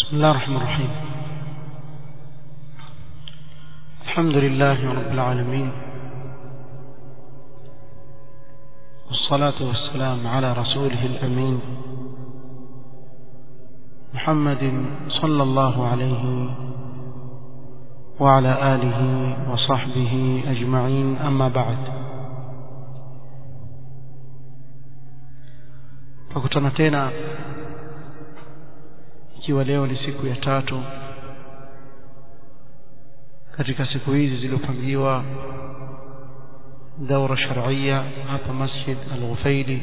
بسم الله الرحمن الرحيم الحمد لله رب العالمين والصلاة والسلام على رسوله الأمين محمد صلى الله عليه وعلى آله وصحبه أجمعين أما بعد tukutana tena ikiwa leo ni siku ya tatu katika siku hizi zilizopangiwa daura sharia hapa Masjid Al-Ghufaili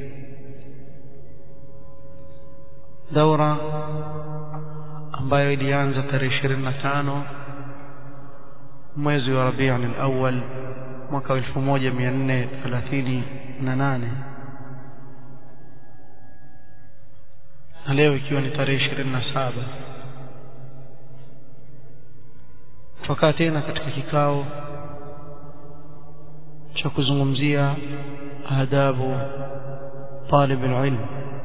daura ambayo ilianza tarehe 25 mwezi wa Rabiul Awwal mwaka 1438 na leo ikiwa ni tarehe 27 tukaa tena katika kikao cha kuzungumzia adabu talib alilm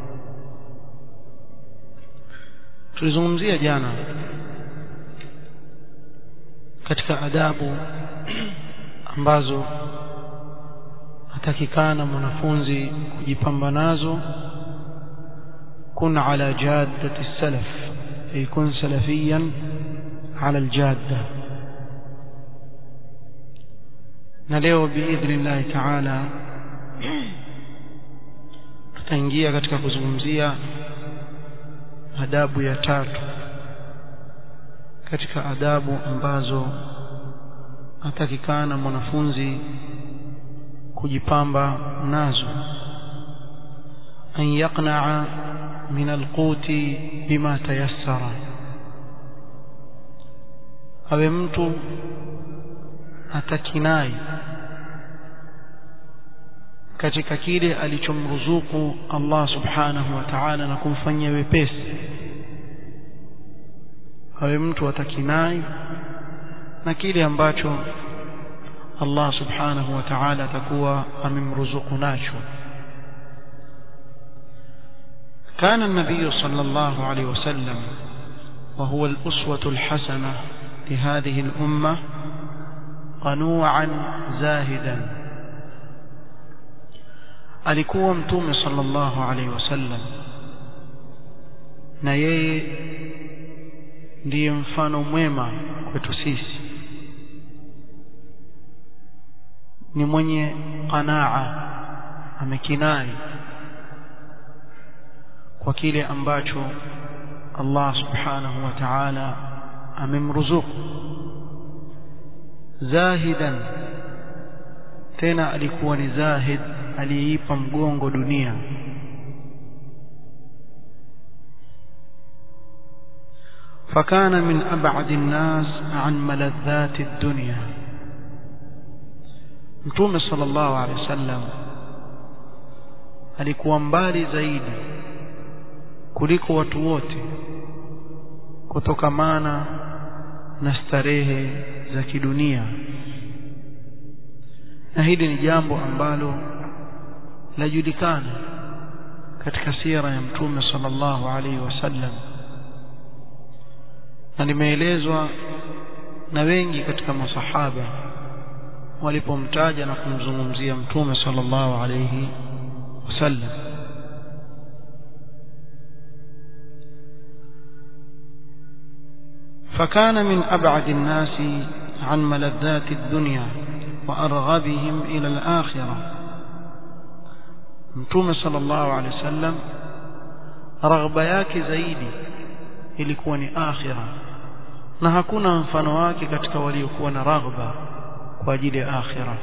tulizungumzia jana katika adabu ambazo atakikana mwanafunzi kujipamba nazo كن على جادة السلف أي كن سلفيا على الجادة نلeo بإذن الله تعالى tutaingia katika kuzungumzia adabu ya tatu katika adabu ambazo atakikana mwanafunzi kujipamba nazo an yaqna'a من القوت بما تيسر awe mtu atakinai katika kile alichomruzuku Allah subhanahu wa ta'ala na kumfanyia wepesi awe mtu atakinai na kile ambacho Allah subhanahu wa ta'ala atakuwa amemruzuku nacho كان النبي صلى الله عليه وسلم وهو الأسوة الحسنة لهذه الأمة قنوعا زاهدا alikuwa mtume sallallahu alaihi wasallam na yeye ndiye mfano mwema kwetu sisi ni mwenye qanaa amekinai kwa kile ambacho Allah subhanahu wa ta'ala amemruzuku zahidan tena alikuwa ni zahid aliyeipa mgongo dunia فكان من أبعد الناس عن ملذات الدنيا متوم صلى الله عليه وسلم alikuwa mbali zaidi kuliko watu wote kutokamana na starehe za kidunia na hili ni jambo ambalo lajulikana katika sira ya mtume sallallahu alaihi wasallam na limeelezwa na wengi katika masahaba walipomtaja na kumzungumzia mtume sallallahu alaihi wasallam فكان من أبعد الناس عن ملذات الدنيا وأرغبهم إلى الآخرة متوم صلى الله عليه وسلم رغبة yake zaidi ilikuwa ni akhira na hakuna mfano wake katika waliokuwa na raghba kwa ajili ya akhira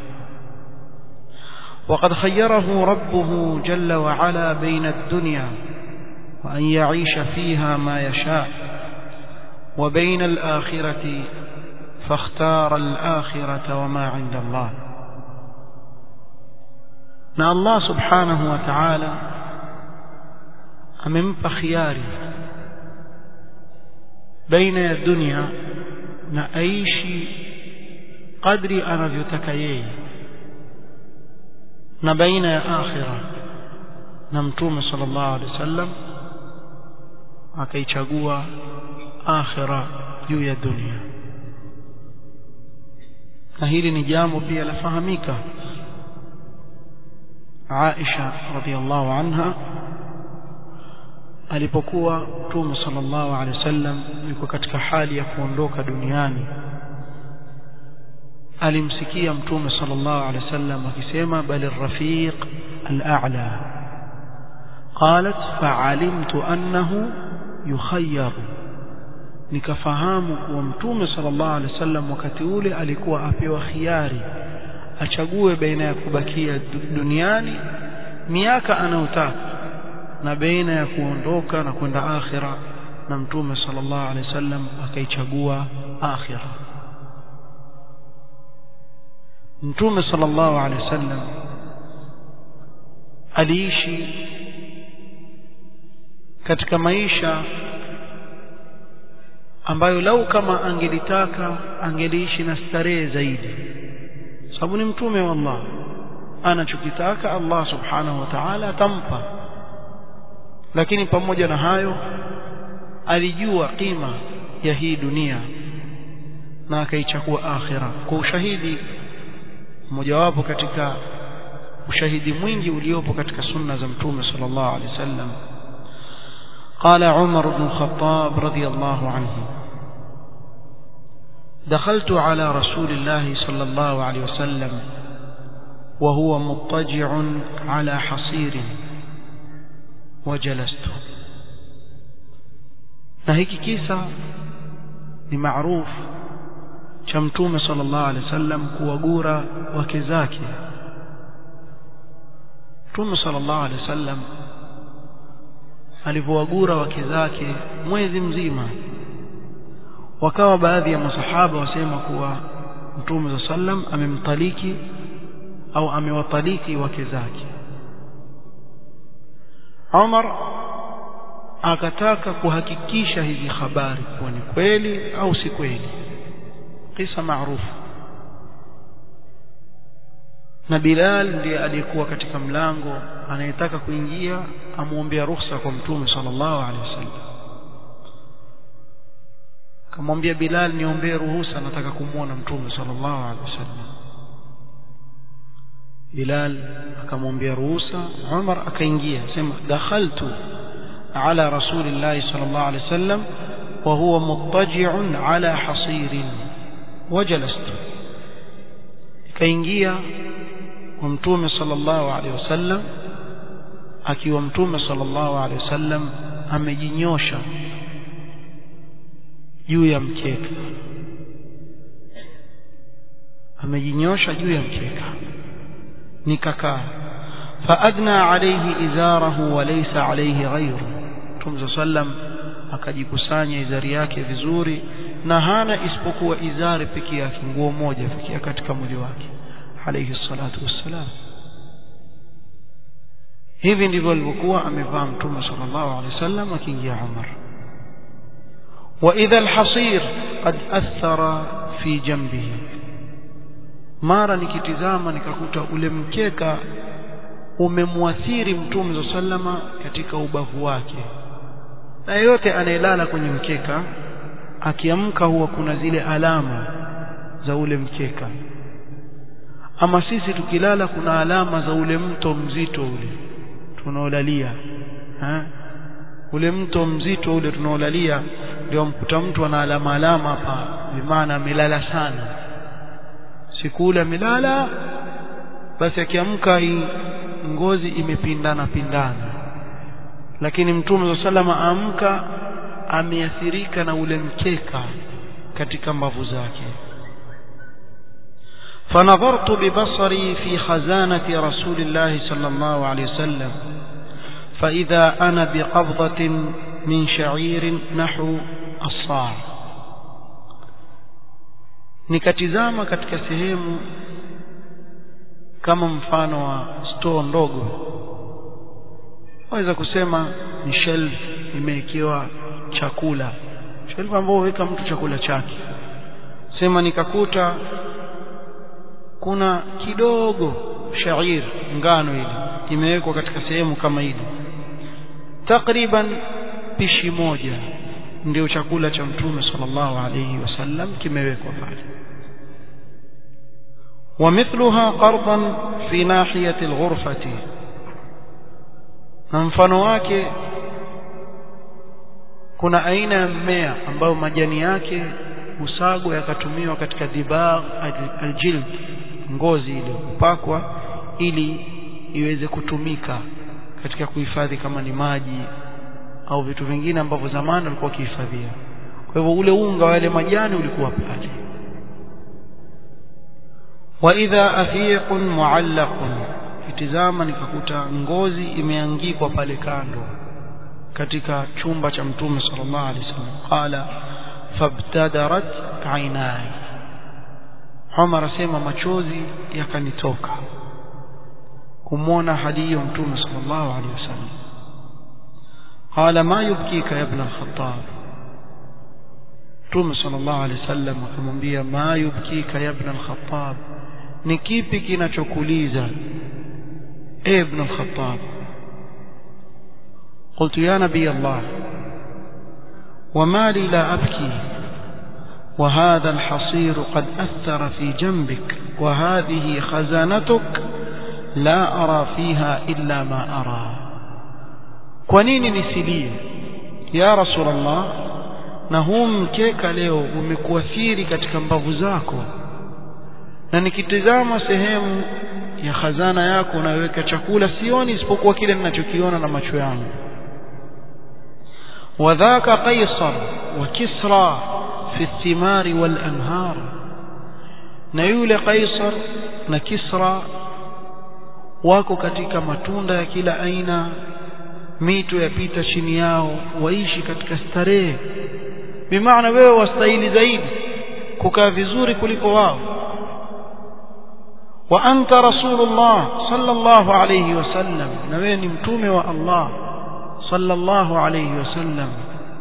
وقد خيره ربه جل وعلا بين الدنيا وأن يعيش فيها ما يشاء وبين الآخرة فاختار الآخرة وما عند الله na Allah subhanahu wa ta'ala amempa khiari baina ya dunia na aishi kadri anavyotaka yeye na baina ya akhira na mtume sallallahu alaihi wasallam akaichagua akhira juu ya dunia na hili ni jambo pia lafahamika Aisha radhiallahu anha alipokuwa Mtume sallallahu alaihi wasallam yuko katika hali ya kuondoka duniani alimsikia Mtume sallallahu alaihi wasallam akisema bali rafiq al-a'la qalat fa'alimtu annahu yukhayyar nikafahamu kuwa Mtume sallallahu alaihi wasallam wakati ule alikuwa apewa khiari achague baina ya kubakia duniani miaka anayotaka na baina ya kuondoka na kwenda akhira na mtume sallallahu alaihi wasallam akaichagua akhira mtume sallallahu alaihi wasallam aliishi katika maisha ambayo lau kama angelitaka angeliishi na starehe zaidi sababu ni mtume wa Allah anachokitaka Allah subhanahu wa ta'ala atampa lakini pamoja na hayo alijua kima ya hii dunia na akaichukua akhira kwa ushahidi mmojawapo katika ushahidi mwingi uliopo katika sunna za mtume sallallahu alaihi wasallam قال عمر بن الخطاب رضي الله عنه دخلت على رسول الله صلى الله عليه وسلم وهو مضطجع على حصير وجلست na hiki kisa ni maarufu cha mtume sallallahu alaihi wasallam kuwagura wake zake mtume sallallahu alaihi wasallam alivyowagura wake zake mwezi mzima wakawa baadhi ya masahaba wasema kuwa mtume sallam amemtaliki au amewataliki wake zake Umar akataka kuhakikisha hizi habari kuwa ni kweli au si kweli kisa maarufu na Bilal ndiye aliyekuwa katika mlango anayetaka kuingia amwombea ruhusa kwa mtume sallallahu alaihi wasallam kamwambia Bilal niombee ruhusa nataka kumwona mtume sallallahu alaihi wasallam Bilal akamwambia ruhusa Umar akaingia sema dakhaltu ala rasulillahi sallallahu alaihi wasallam wa huwa muttaji'un ala hasirin wajalastu kaingia kwa mtume sallallahu alaihi wasallam akiwa mtume sallallahu alaihi wasallam amejinyosha juu ya mkeka amejinyosha juu ya mkeka nikakaa faadna alayhi izarahu wa laysa alayhi ghayru mtume sallam akajikusanya izari yake vizuri na hana isipokuwa izari peke yake nguo moja pekee katika mwili wake alayhi salatu wassalam hivi ndivyo alivyokuwa amevaa mtume sallallahu alaihi wasallam akiingia Umar واذا الحصير قد اثر في جنبه mara nikitizama nikakuta ule mkeka umemwathiri mtume sallama katika ubavu wake na yeyote anayelala kwenye mkeka akiamka huwa kuna zile alama za ule mkeka ama sisi tukilala kuna alama za ule mto mzito ule tunaolalia ha? ule mto mzito ule tunaolalia ndio mkuta mtu ana alama alama hapa bimaana amelala sana siku ule amelala basi akiamka hii ngozi imepindana pindana lakini mtume salama amka ameathirika na ule mkeka katika mbavu zake فنظرت ببصري في خزانة رسول الله صلى الله عليه وسلم فإذا أنا بقبضة من شعير نحو الصاع nikatizama katika sehemu kama mfano wa store ndogo waweza kusema ni shelf imewekewa chakula shelf ambayo huweka mtu chakula chake sema nikakuta kuna kidogo shair ngano ile imewekwa katika sehemu kama ile takriban pishi moja ndio chakula cha mtume sallallahu alayhi wasallam kimewekwa pale ومثلها قرضا في ناحية الغرفة na mfano wake kuna aina ya mmea ambayo majani yake usagwa yakatumiwa katika dibagh aljild ngozi ile kupakwa ili iweze kutumika katika kuhifadhi kama ni maji au vitu vingine ambavyo zamani walikuwa wakihifadhia kwa hivyo ule unga wa yale majani ulikuwa pale wa idha afiqun muallaqun kitizama nikakuta ngozi imeangikwa pale kando katika chumba cha mtume sallallahu alaihi wasallam qala fabtadarat ainai Umar asema machozi yakanitoka kumwona hali hiyo mtume sallallahu alaihi wasallam qala ma yubkika ya ibn al-khattab mtume sallallahu alaihi wasallam akamwambia ma yubkika ya ibn al-khattab ni kipi kinachokuliza e ibn al-khattab قلت يا نبي الله وما لي لا أبكي وهذا الحصير قد أثر في جنبك وهذه خزانتك لا أرى فيها إلا ما أرى kwanini nisilie ya rasulullah na huu mkeka leo umekuathiri katika mbavu zako na nikitizama sehemu ya khazana yako unayoweka chakula sioni isipokuwa kile ninachokiona na macho yangu وذاك قيصر وكسرى في الثمار والأنهار نيول قيصر نكسرى wako katika matunda ya kila aina mito yapita chini yao waishi katika starehe bimaana wewe wastahili zaidi kukaa vizuri kuliko wao wa anta rasulullah sallallahu alayhi wasallam na wewe ni mtume wa Allah صلى الله عليه وسلم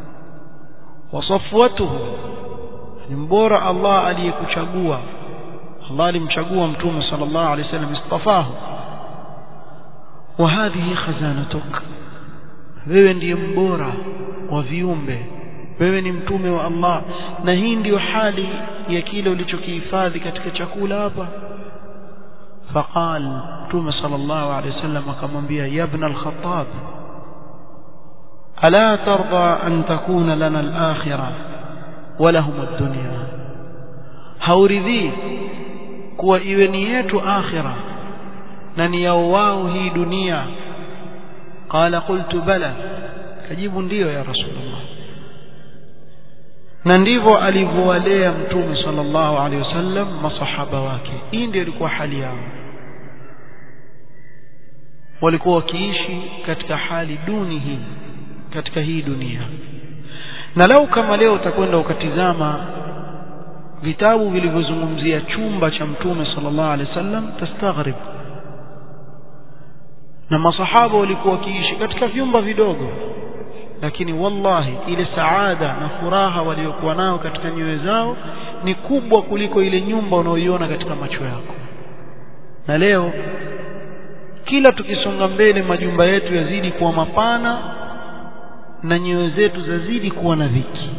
وصفوته mbora Allah aliyekuchagua Allah alimchagua mtume sallallahu alayhi wasallam istafahu wa hadhihi khazanatuk wewe ndiye mbora wa viumbe wewe ni mtume wa Allah na hii ndiyo hali ya kile ulichokihifadhi katika chakula hapa faqal mtume sallallahu alayhi wasallam akamwambia ya ibn al-khattab ألا ترضى أن تكون لنا الآخرة ولهم الدنيا hauridhii kuwa iwe ni yetu akhira na ni yao wao hii dunia qala qultu bala kajibu ndiyo ya rasulullah na ndivyo alivyowalea mtume sallallahu alaihi wasallam masahaba wake hii ndio ilikuwa hali yao walikuwa wakiishi katika hali duni hii katika hii dunia na lau kama leo utakwenda ukatizama vitabu vilivyozungumzia chumba cha mtume sallallahu alaihi wasallam tastaghrib na masahaba walikuwa wakiishi katika vyumba vidogo lakini wallahi ile saada na furaha waliokuwa nao katika nyoyo zao ni kubwa kuliko ile nyumba unaoiona katika macho yako na leo kila tukisonga mbele majumba yetu yazidi kuwa mapana na nyoyo zetu zazidi kuwa na dhiki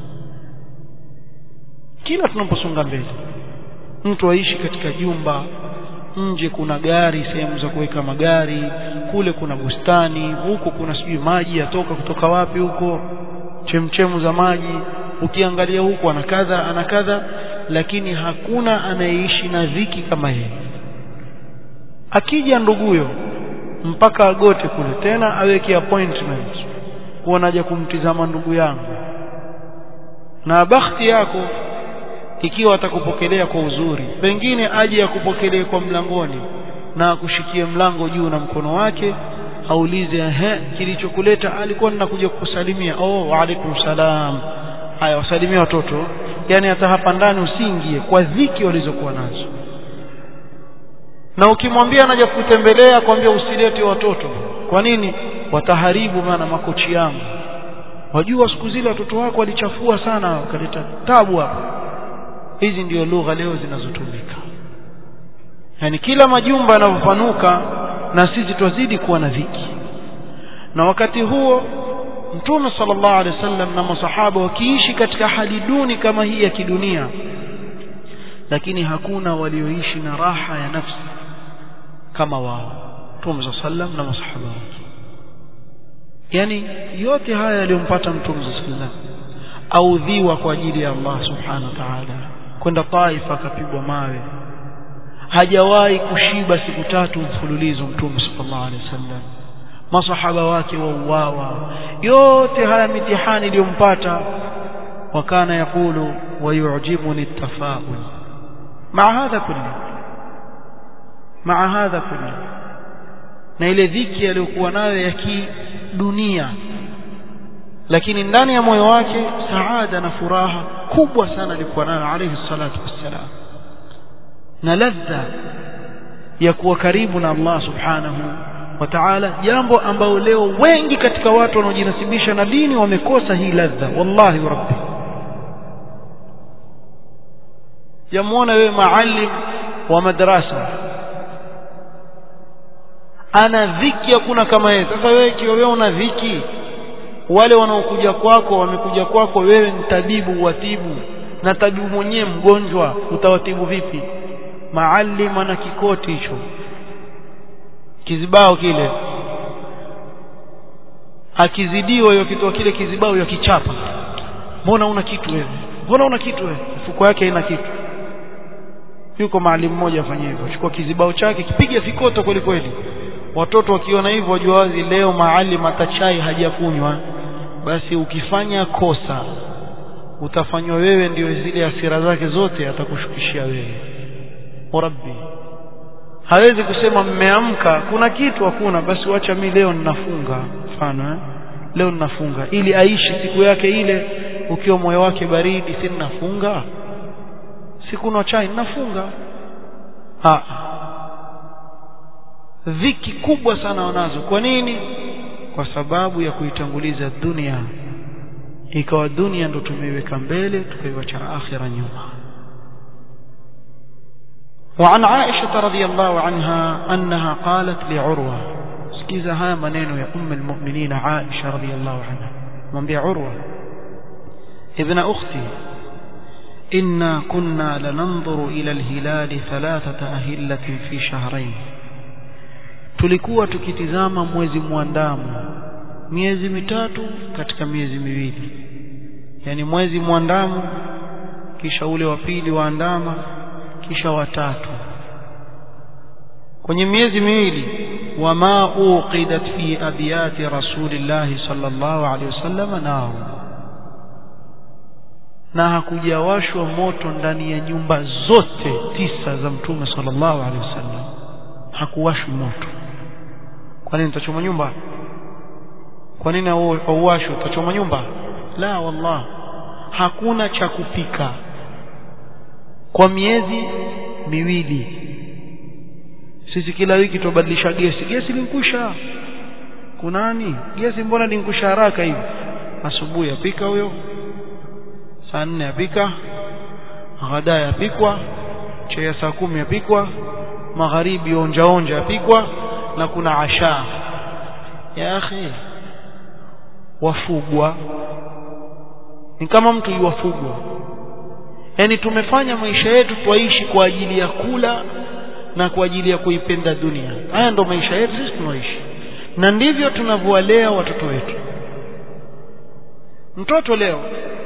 kila tunaposonga mbele mtu aishi katika jumba nje kuna gari sehemu za kuweka magari kule kuna bustani huko kuna sijui maji yatoka kutoka wapi huko chemchemu za maji ukiangalia huko ana kadha ana kadha lakini hakuna anayeishi na dhiki kama yeye akija nduguyo mpaka agote kule tena aweke appointment kuwa naja kumtizama ndugu yangu na bakhti yako ikiwa atakupokelea kwa uzuri pengine aje akupokelee kwa mlangoni na akushikie mlango juu na mkono wake aulize ehe kilichokuleta alikuwa ninakuja kukusalimia oh wa alaikum salam haya wasalimia watoto yani hata hapa ndani usiingie kwa dhiki walizokuwa nazo na ukimwambia anaja kutembelea kwambia usilete watoto kwa nini wataharibu maana makochi yangu wajua siku zile watoto wako walichafua sana wakaleta tabu hapa hizi ndio lugha leo zinazotumika yani kila majumba yanavyopanuka na sisi twazidi kuwa na dhiki na wakati huo mtume sallallahu alaihi wasallam na masahaba wakiishi katika hali duni kama hii ya kidunia lakini hakuna walioishi na raha ya nafsi kama wao mtume sallam na masahaba wake yani yote haya yaliyompata mtume sallam audhiwa kwa ajili ya Allah subhanahu wa ta'ala kwenda Taif akapigwa mawe hajawahi kushiba siku tatu mfululizo mtume sallallahu alaihi wasallam masahaba wake wauawa yote haya mitihani iliyompata wakana yakulu wayu'jibuni at-tafaul مع هذا كله مع هذا كله na ile dhiki aliyokuwa nayo ya kidunia lakini ndani ya moyo wake saada na furaha kubwa sana alikuwa nayo alayhi salatu wassalam na ladha ya kuwa karibu na Allah subhanahu wa ta'ala jambo ambao leo wengi katika watu wanaojinasibisha na dini wamekosa hii ladha wallahi wa rabbi yamuona wewe maalim wa madrasa ana dhiki hakuna kama yeye sasa wewe ikiwa wewe una dhiki wale wanaokuja kwako wamekuja kwako wewe ni tabibu watibu na tabibu mwenyewe mgonjwa utawatibu vipi maalim ana kikoti hicho kizibao kile akizidiwa hiyo kitoa kile kizibao ya kichapa mbona una kitu wewe mbona una kitu wewe mfuko yake haina kitu yuko maalimu mmoja afanye hivyo chukua kizibao chake kipiga vikoto kweli kweli watoto wakiona hivyo wajua wazi leo maalim atachai hajakunywa basi ukifanya kosa utafanywa wewe ndio zile hasira zake zote atakushukishia wewe rabbi hawezi kusema mmeamka kuna kitu hakuna basi wacha mi leo ninafunga mfano eh? leo ninafunga ili aishi siku yake ile ukiwa moyo wake baridi si ninafunga sikunywa chai ninafunga ha dhiki kubwa sana wanazo kwa nini kwa sababu ya kuitanguliza dunia ikawa dunia ndo tumeiweka mbele tukaiwacha akhira nyuma وعن عائشة رضي الله عنها أنها قالت لعروة سكيزة ها منين يا أم المؤمنين عائشة رضي الله عنها من بيع عروة ابن أختي إنا كنا لننظر إلى الهلال ثلاثة أهلة في شهرين tulikuwa tukitizama mwezi mwandamo miezi mitatu katika miezi miwili yani mwezi mwandamo kisha ule wa pili waandama kisha watatu kwenye miezi miwili wama uqidat fi abiyati rasulillahi sallallahu alaihi wasallam nao na hakujawashwa moto ndani ya nyumba zote tisa za mtume sallallahu alaihi wasallam hakuwashwi moto kwa nini utachoma nyumba kwa nini hauwashwi utachoma nyumba la wallah hakuna cha kupika kwa miezi miwili sisi kila wiki tubadilisha gesi gesi linkwisha kunani gesi mbona linkwisha haraka hivi asubuhi apika huyo saa nne apika ghada yapikwa chai ya saa kumi yapikwa magharibi onja onja yapikwa na kuna asha ya akhi wafugwa ni kama mtu yuwafugwa yani tumefanya maisha yetu twaishi kwa ajili ya kula na kwa ajili ya kuipenda dunia haya ndo maisha yetu sisi tunaishi na ndivyo tunavyowalea watoto wetu mtoto leo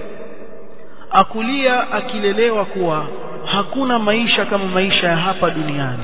akulia akilelewa kuwa hakuna maisha kama maisha ya hapa duniani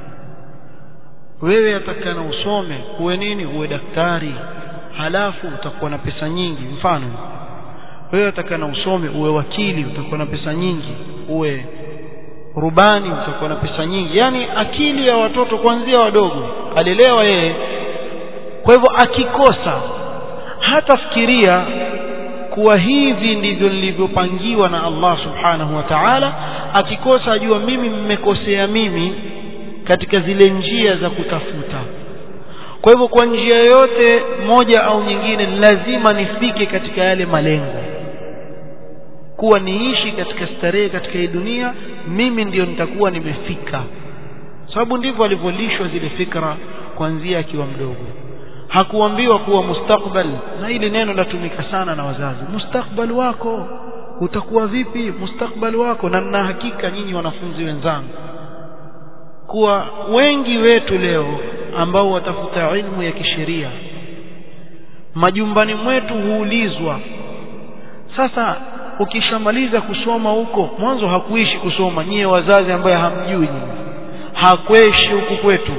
wewe atakana usome uwe nini uwe daktari halafu utakuwa na pesa nyingi mfano wewe atakana usome uwe wakili utakuwa na pesa nyingi uwe rubani utakuwa na pesa nyingi yani akili ya watoto kuanzia wadogo alelewa yeye kwa hivyo akikosa hatafikiria kuwa hivi ndivyo nilivyopangiwa na Allah subhanahu wa ta'ala akikosa ajua mimi mmekosea mimi katika zile njia za kutafuta kwa hivyo kwa njia yote moja au nyingine lazima nifike katika yale malengo kuwa niishi katika starehe katika hii dunia mimi ndiyo nitakuwa nimefika sababu ndivyo alivyolishwa zile fikra kuanzia akiwa mdogo hakuambiwa kuwa mustakbal na hili neno latumika sana na wazazi mustakbal wako utakuwa vipi mustakbal wako na na hakika nyinyi wanafunzi wenzangu kuwa wengi wetu leo ambao watafuta ilmu ya kisheria majumbani mwetu huulizwa sasa ukishamaliza kusoma huko mwanzo hakuishi kusoma nyie wazazi ambaye hamjui nyinyi hakweshi huku kwetu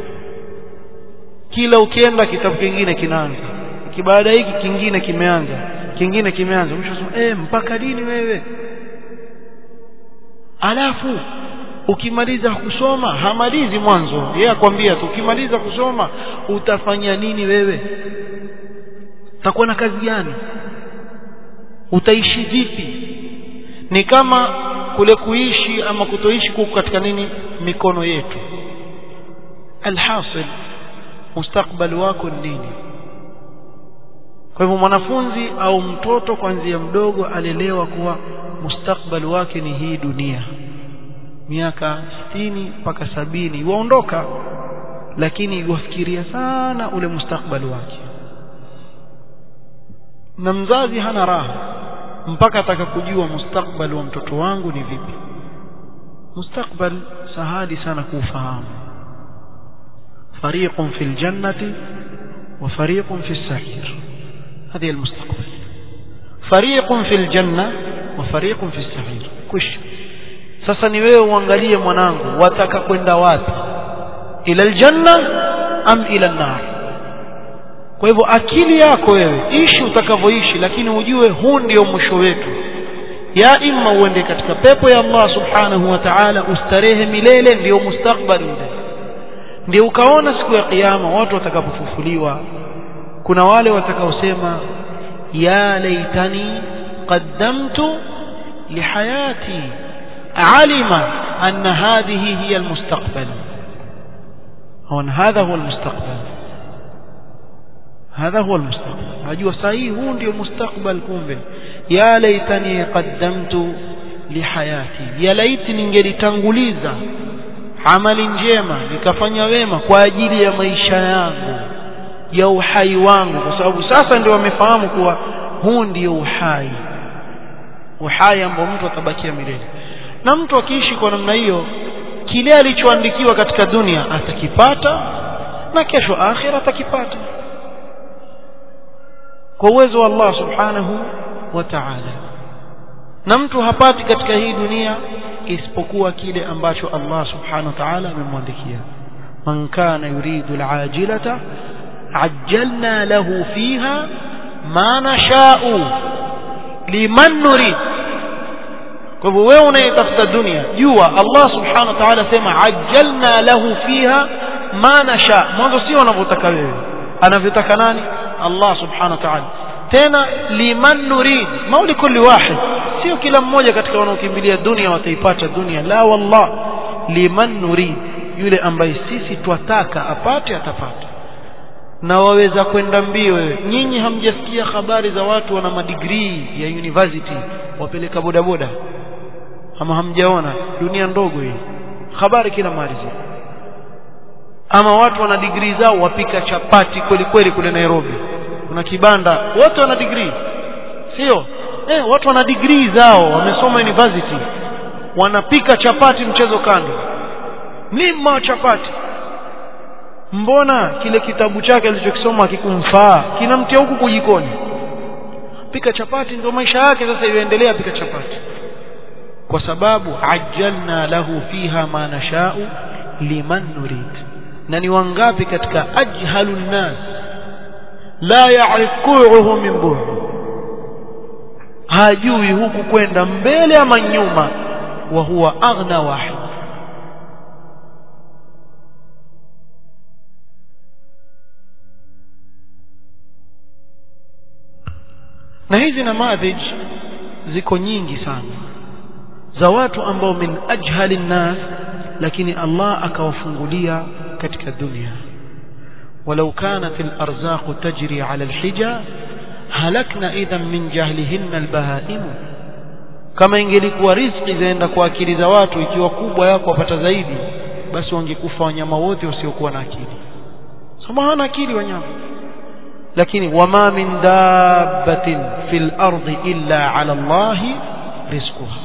kila ukienda kitabu kingine kinaanza kibaada hiki kingine kimeanza kingine kimeanza mwisho eh mpaka lini wewe alafu ukimaliza kusoma hamalizi mwanzo yeye akwambia tu ukimaliza kusoma utafanya nini wewe utakuwa na kazi gani utaishi vipi ni kama kule kuishi ama kutoishi kuko katika nini mikono yetu alhasil mustakbali wako ni nini kwa hivyo mwanafunzi au mtoto kuanzia mdogo alelewa kuwa mustakbali wake ni hii dunia miaka sitini mpaka sabini waondoka lakini wafikiria sana ule mustakbali wake na mzazi hana raha mpaka atakapojua mustakbali wa mtoto wangu ni vipi mustakbal sahali sana kuufahamu fariqun fil jannati wa fariqun fis sa'ir هذه المستقبل فريق في الجنة وفريق في السعير كش sasa ni wewe uangalie mwanangu wataka kwenda wapi ila aljanna am ila nar kwa hivyo akili yako wewe ishi utakavyoishi lakini ujue huu ndio mwisho wetu ya imma uende katika pepo ya Allah subhanahu wa ta'ala ustarehe milele ndio mustakbali ule ndio ukaona siku ya kiyama watu watakapofufuliwa kuna wale watakaosema ya laitani qaddamtu lihayati alima anna hadhihi hiya almustaqbal au hadha huwa almustaqbal هذا هو المستقبل ajua sahihi huu ndio mustakbal kumbe ya laitani qaddamtu lihayati ya laiti ningelitanguliza amali njema nikafanya wema kwa ajili ya maisha yangu ya uhai wangu kwa sababu sasa ndio wamefahamu kuwa huu ndio uhai uhai ambao mtu atabakia milele na mtu akiishi kwa namna hiyo kile alichoandikiwa katika dunia atakipata na kesho akhira atakipata kwa uwezo wa Allah subhanahu wa ta'ala na mtu hapati katika hii dunia isipokuwa kile ambacho Allah subhanahu wa ta'ala amemwandikia man kana yuridu al'ajilata ajjalna lahu fiha ma nasha'u liman nurid kwa hivyo wewe unayetafuta dunia jua Allah subhanahu wa ta'ala sema ajjalna lahu fiha ma nasha mwanzo sio unavyotaka wewe anavyotaka nani Allah subhanahu wa ta'ala tena liman nurid mauli kulli wahid sio kila mmoja katika wanaokimbilia dunia wataipata dunia la wallah liman nurid yule ambaye sisi twataka apate atapata na waweza kwenda mbio wewe nyinyi hamjasikia habari za watu wana madigrii ya university wapeleka bodaboda ama hamjaona dunia ndogo hii habari kila mahali ama watu wana digrii zao wapika chapati kweli kweli kule Nairobi kuna kibanda wote wana digrii sio eh watu wana digrii zao wamesoma university wanapika chapati mchezo kando mlima chapati mbona kile kitabu chake alichokisoma akikumfaa kinamtia huku kujikoni pika chapati ndio maisha yake sasa iendelea pika chapati kwa sababu ajjalna lahu fiha ma nashau liman nurid na ni wangapi katika ajhalun nas la ya'rif qu'uhu min bu'd hajui huku kwenda mbele ama nyuma wa huwa aghna wahid na hizi namadhij ziko nyingi sana za watu ambao min ajhali nnas lakini Allah akawafungulia katika dunia ولو كانت الأرزاق تجري على الحجة هلكنا إذا من جهلهن البهائم kama ingelikuwa riziki zaenda kwa akili za watu ikiwa kubwa yako wapata zaidi basi wangekufa wanyama wote wasiokuwa na akili soma hana akili wanyama lakini wama min dabbatin fil ardi illa ala Allah rizquha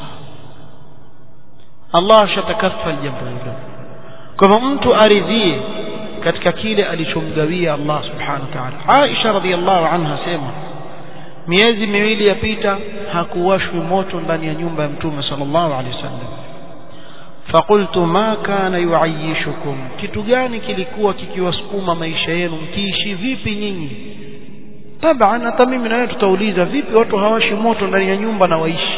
Allah shatakafal jambo hilo kwa mtu aridhie katika kile alichomgawia Allah subhanahu wa ta'ala Aisha radhiallahu anha sema miezi miwili yapita hakuwashwi moto ndani ya nyumba ya mtume sallallahu alaihi wasallam faqultu ma kana yuayishukum kitu gani kilikuwa kikiwasukuma maisha yenu mkiishi vipi nyinyi taban hata mimi na wewe tutauliza vipi watu hawashi moto ndani ya nyumba na waishi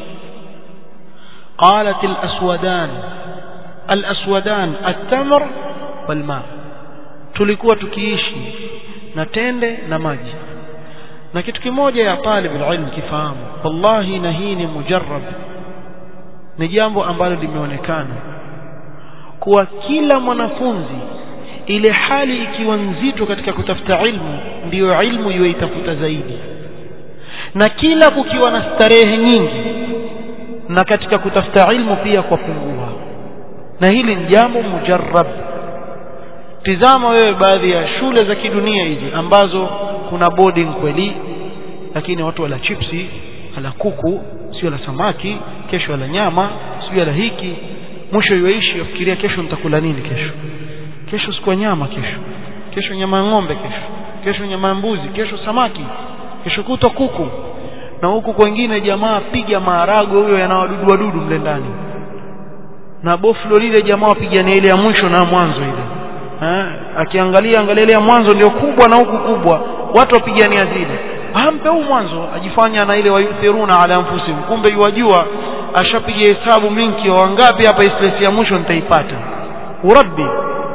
qalat al-aswadan al-aswadan at-tamr wal-ma tulikuwa tukiishi na tende na maji na kitu kimoja ya talib ilm kifahamu wallahi na hii ni mujarrab ni jambo ambalo limeonekana kuwa kila mwanafunzi ile hali ikiwa nzito katika kutafuta ilmu ndiyo ilmu iweitafuta zaidi na kila kukiwa na starehe nyingi na katika kutafuta ilmu pia kwa pungua na hili ni jambo mujarrab tizama wewe baadhi ya shule za kidunia hizi ambazo kuna boarding kweli lakini watu wala chipsi wala kuku sio la samaki kesho wala nyama sio la hiki mwisho yuishi ufikiria kesho nitakula nini kesho kesho siku nyama kesho kesho nyama ya ng'ombe kesho kesho nyama ya mbuzi kesho samaki kesho kutwa kuku na huku kwengine jamaa piga maharago huyo yanawadudu wadudu mle ndani na boflo lile jamaa wapigania ile ya mwisho na mwanzo ile ha? akiangalia angalia ile ya mwanzo ndio kubwa na huku kubwa watu wapigania zile ampe huu mwanzo ajifanya na ile wayuthiruna ala anfusihim kumbe yuwajua ashapiga hesabu mingi wangapi hapa islesi ya mwisho nitaipata urabbi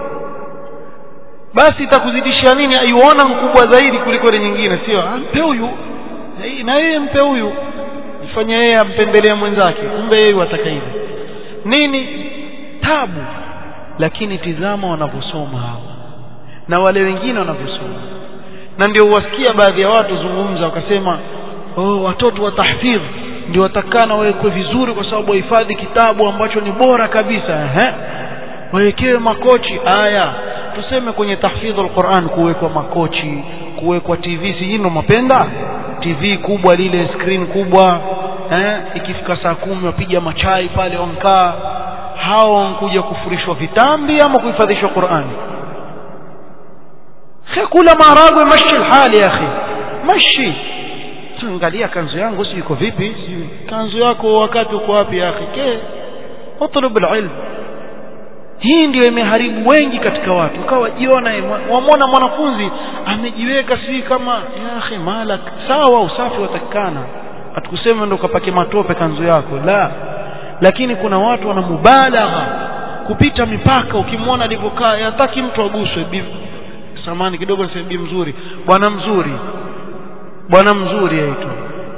basi itakuzidishia nini aiona mkubwa zaidi kuliko ile nyingine sio ampe huyu na yeye mpe huyu ifanye yeye ampendelea mwenzake kumbe yeye wataka hivi nini tabu lakini tizama wanavyosoma hawa na wale wengine wanavyosoma na ndio uwasikia baadhi ya watu zungumza wakasema oh, watoto wa tahfidh ndio watakana wawekwe vizuri kwa sababu wahifadhi kitabu ambacho ni bora kabisa ehe wawekewe makochi aya tuseme kwenye tahfidhul Qur'an kuwekwa makochi kuwekwa TV si ndio mapenda TV kubwa lile screen kubwa eh ikifika saa kumi wapiga machai pale wankaa hao wankuja kufurishwa vitambi ama kuhifadhishwa Qur'ani kula maharagwe mashi hali ya akhi mashi angalia kanzu yangu si iko vipi kanzu yako wakati uko wapi ya akhi ke utlub alilm hii ndio imeharibu wengi katika watu ukawa jiona wamwona mwanafunzi amejiweka si kama ya akhi malak sawa usafi watakikana atukusema ndo ukapake matope kanzu yako la lakini kuna watu wana mubalagha kupita mipaka ukimwona alivyokaa yataki mtu aguswe samani kidogo niseme bi mzuri bwana mzuri bwana mzuri aitwa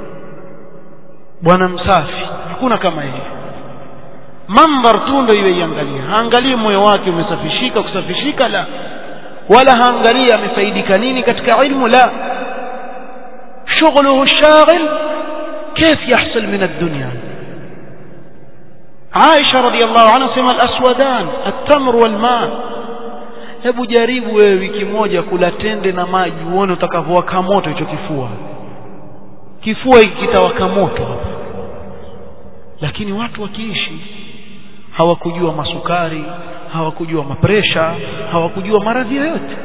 bwana msafi hakuna kama hivi mambar tu ndio iwe iangalia haangalii moyo wake umesafishika kusafishika la wala haangalii amefaidika nini katika ilmu la شغله الشاغل كيف يحصل من الدنيا عائشة رضي الله عنها سمى الأسودان التمر والماء hebu jaribu wewe wiki moja kula tende na maji uone utakavyowaka moto hicho kifua kifua hiki kitawaka moto hapa lakini watu wakiishi hawakujua masukari hawakujua mapresha hawakujua maradhi yoyote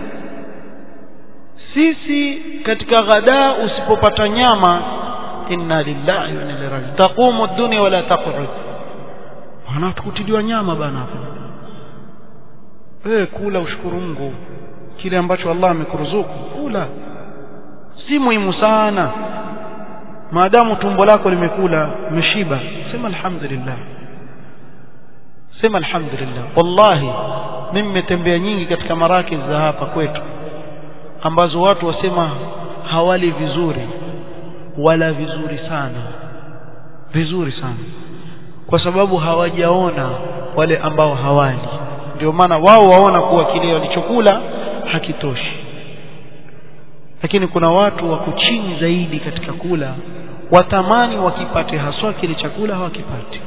sisi katika ghadaa usipopata nyama inna lillahi wa inna ilaihi raji'un taqumu ad-dunya wala taq'ud wanatukutiliwa nyama bana hapa wewe kula ushukuru Mungu kile ambacho Allah amekuruzuku kula si muhimu sana maadamu tumbo lako limekula umeshiba sema alhamdulillah sema alhamdulillah wallahi mimi nimetembea nyingi katika marakiz za hapa kwetu ambazo watu wasema hawali vizuri wala vizuri sana vizuri sana kwa sababu hawajaona wale ambao hawali ndio maana wao waona kuwa kile walichokula hakitoshi lakini kuna watu wako chini zaidi katika kula watamani wakipate haswa kile chakula hawakipati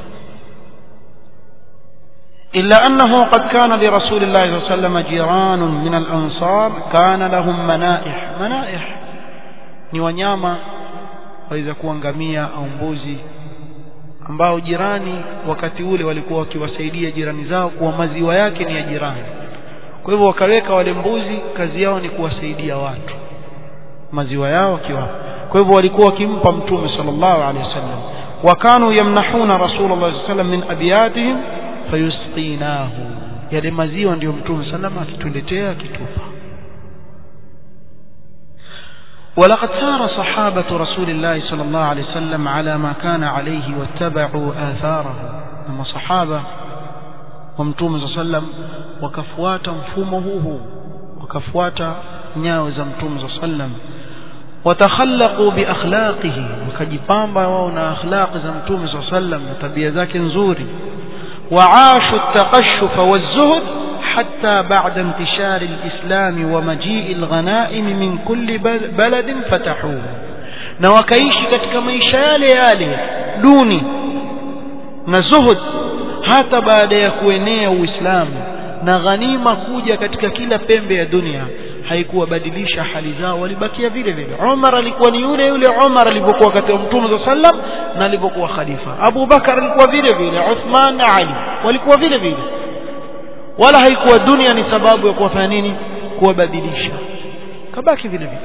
إلا أنه قد كان لرسول الله صلى الله عليه وسلم جيران من الأنصار كان لهم منائح منائح ni wanyama waweza kuwa ngamia au mbuzi ambao jirani wakati ule walikuwa wakiwasaidia jirani zao kuwa maziwa yake ni ya jirani kwa hivyo wakaweka wale mbuzi kazi yao ni kuwasaidia watu maziwa yao wakiwa kwa hivyo walikuwa wakimpa mtume sallallahu alaihi wasallam wakanu yamnahuna rasulullah sallallahu alaihi wasallam min abiyatihim fayusqinahu yale maziwa ndiyo mtume sallallahu akituletea akitupa ولقد سار صحابة رسول الله صلى الله عليه وسلم على ما كان عليه واتبعوا آثاره لما صحابة ومتوم صلى الله عليه وسلم وكفوات مفهومه وكفوات نياوز متوم صلى الله عليه وسلم وتخلقوا بأخلاقه وكجبامبا ونا أخلاق زمتوم صلى الله عليه وسلم وتبيا ذاك نزوري وعاشوا التقشف والزهد حتى بعد انتشار الإسلام ومجيء الغنائم من كل بلد فتحوه na wakaishi katika maisha yale yale duni na zuhud hata baada ya kuenea uislamu na ghanima kuja katika kila pembe ya dunia haikuwabadilisha hali zao walibakia vile vile Umar alikuwa ni yule yule Umar alivyokuwa wakati wa Mtume صلى sallam na alivyokuwa khalifa Abu Bakar alikuwa vile vile Uthman na Ali walikuwa vile vile wala haikuwa dunia ni sababu ya kuwafanya nini kuwabadilisha kabaki vile vile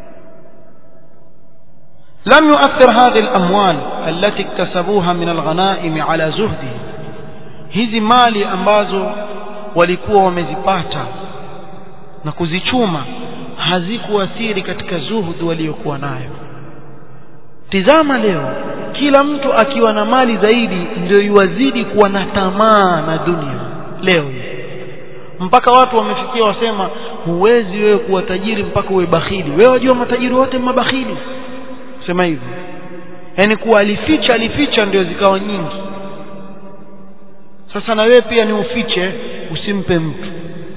لم يؤثر هذه الأموال التي اكتسبوها من الغنائم على زهده hizi mali ambazo walikuwa wamezipata na kuzichuma hazikuathiri katika zuhud waliokuwa nayo tizama leo kila mtu akiwa na mali zaidi ndio yuwazidi kuwa na tamaa na dunia leo mpaka watu wamefikia wasema huwezi wewe kuwa tajiri mpaka uwe bakhili wewe wajua matajiri wote mabakhili sema hivyo yani kuwa alificha alificha ndio zikawa nyingi sasa na wewe pia ni ufiche usimpe mtu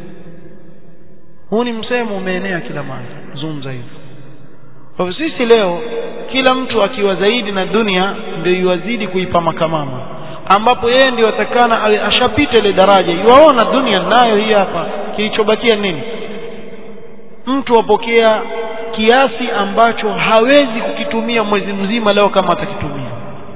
huu ni msemo umeenea kila mahali zungumza hivyo kwa hivyo sisi leo kila mtu akiwa zaidi na dunia ndio yuwazidi kuipa makamama ambapo yeye ndio atakana awe ashapita ile daraja yuwaona dunia nayo hii hapa kilichobakia nini mtu apokea kiasi ambacho hawezi kukitumia mwezi mzima leo kama atakitumia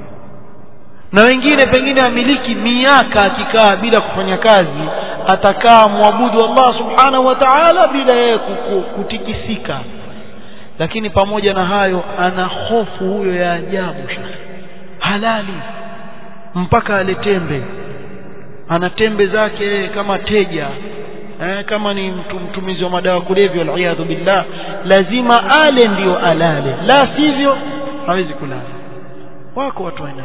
na wengine pengine amiliki miaka akikaa bila kufanya kazi atakaa mwabudu Allah subhanahu wa ta'ala bila yeye kutikisika lakini pamoja na hayo ana hofu huyo ya ajabu halali mpaka ale tembe ana tembe zake kama teja eh, kama ni mtu mtumizi wa madawa kulevya waliyadhu billah lazima ale ndio alale la sivyo hawezi kulala wako watu aina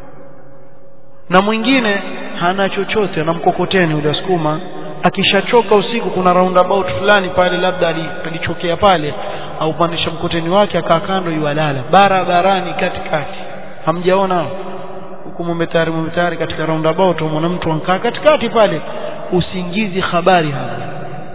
na mwingine hana chochote ana mkokoteni ule sukuma akishachoka usiku kuna roundabout fulani pale labda alichokea pale au pandisha mkoteni wake akaa kando yualala barabarani katikati hamjaona huku mumetari mumetari katika roundabout mwana mtu ankaa katikati pale usingizi habari hapa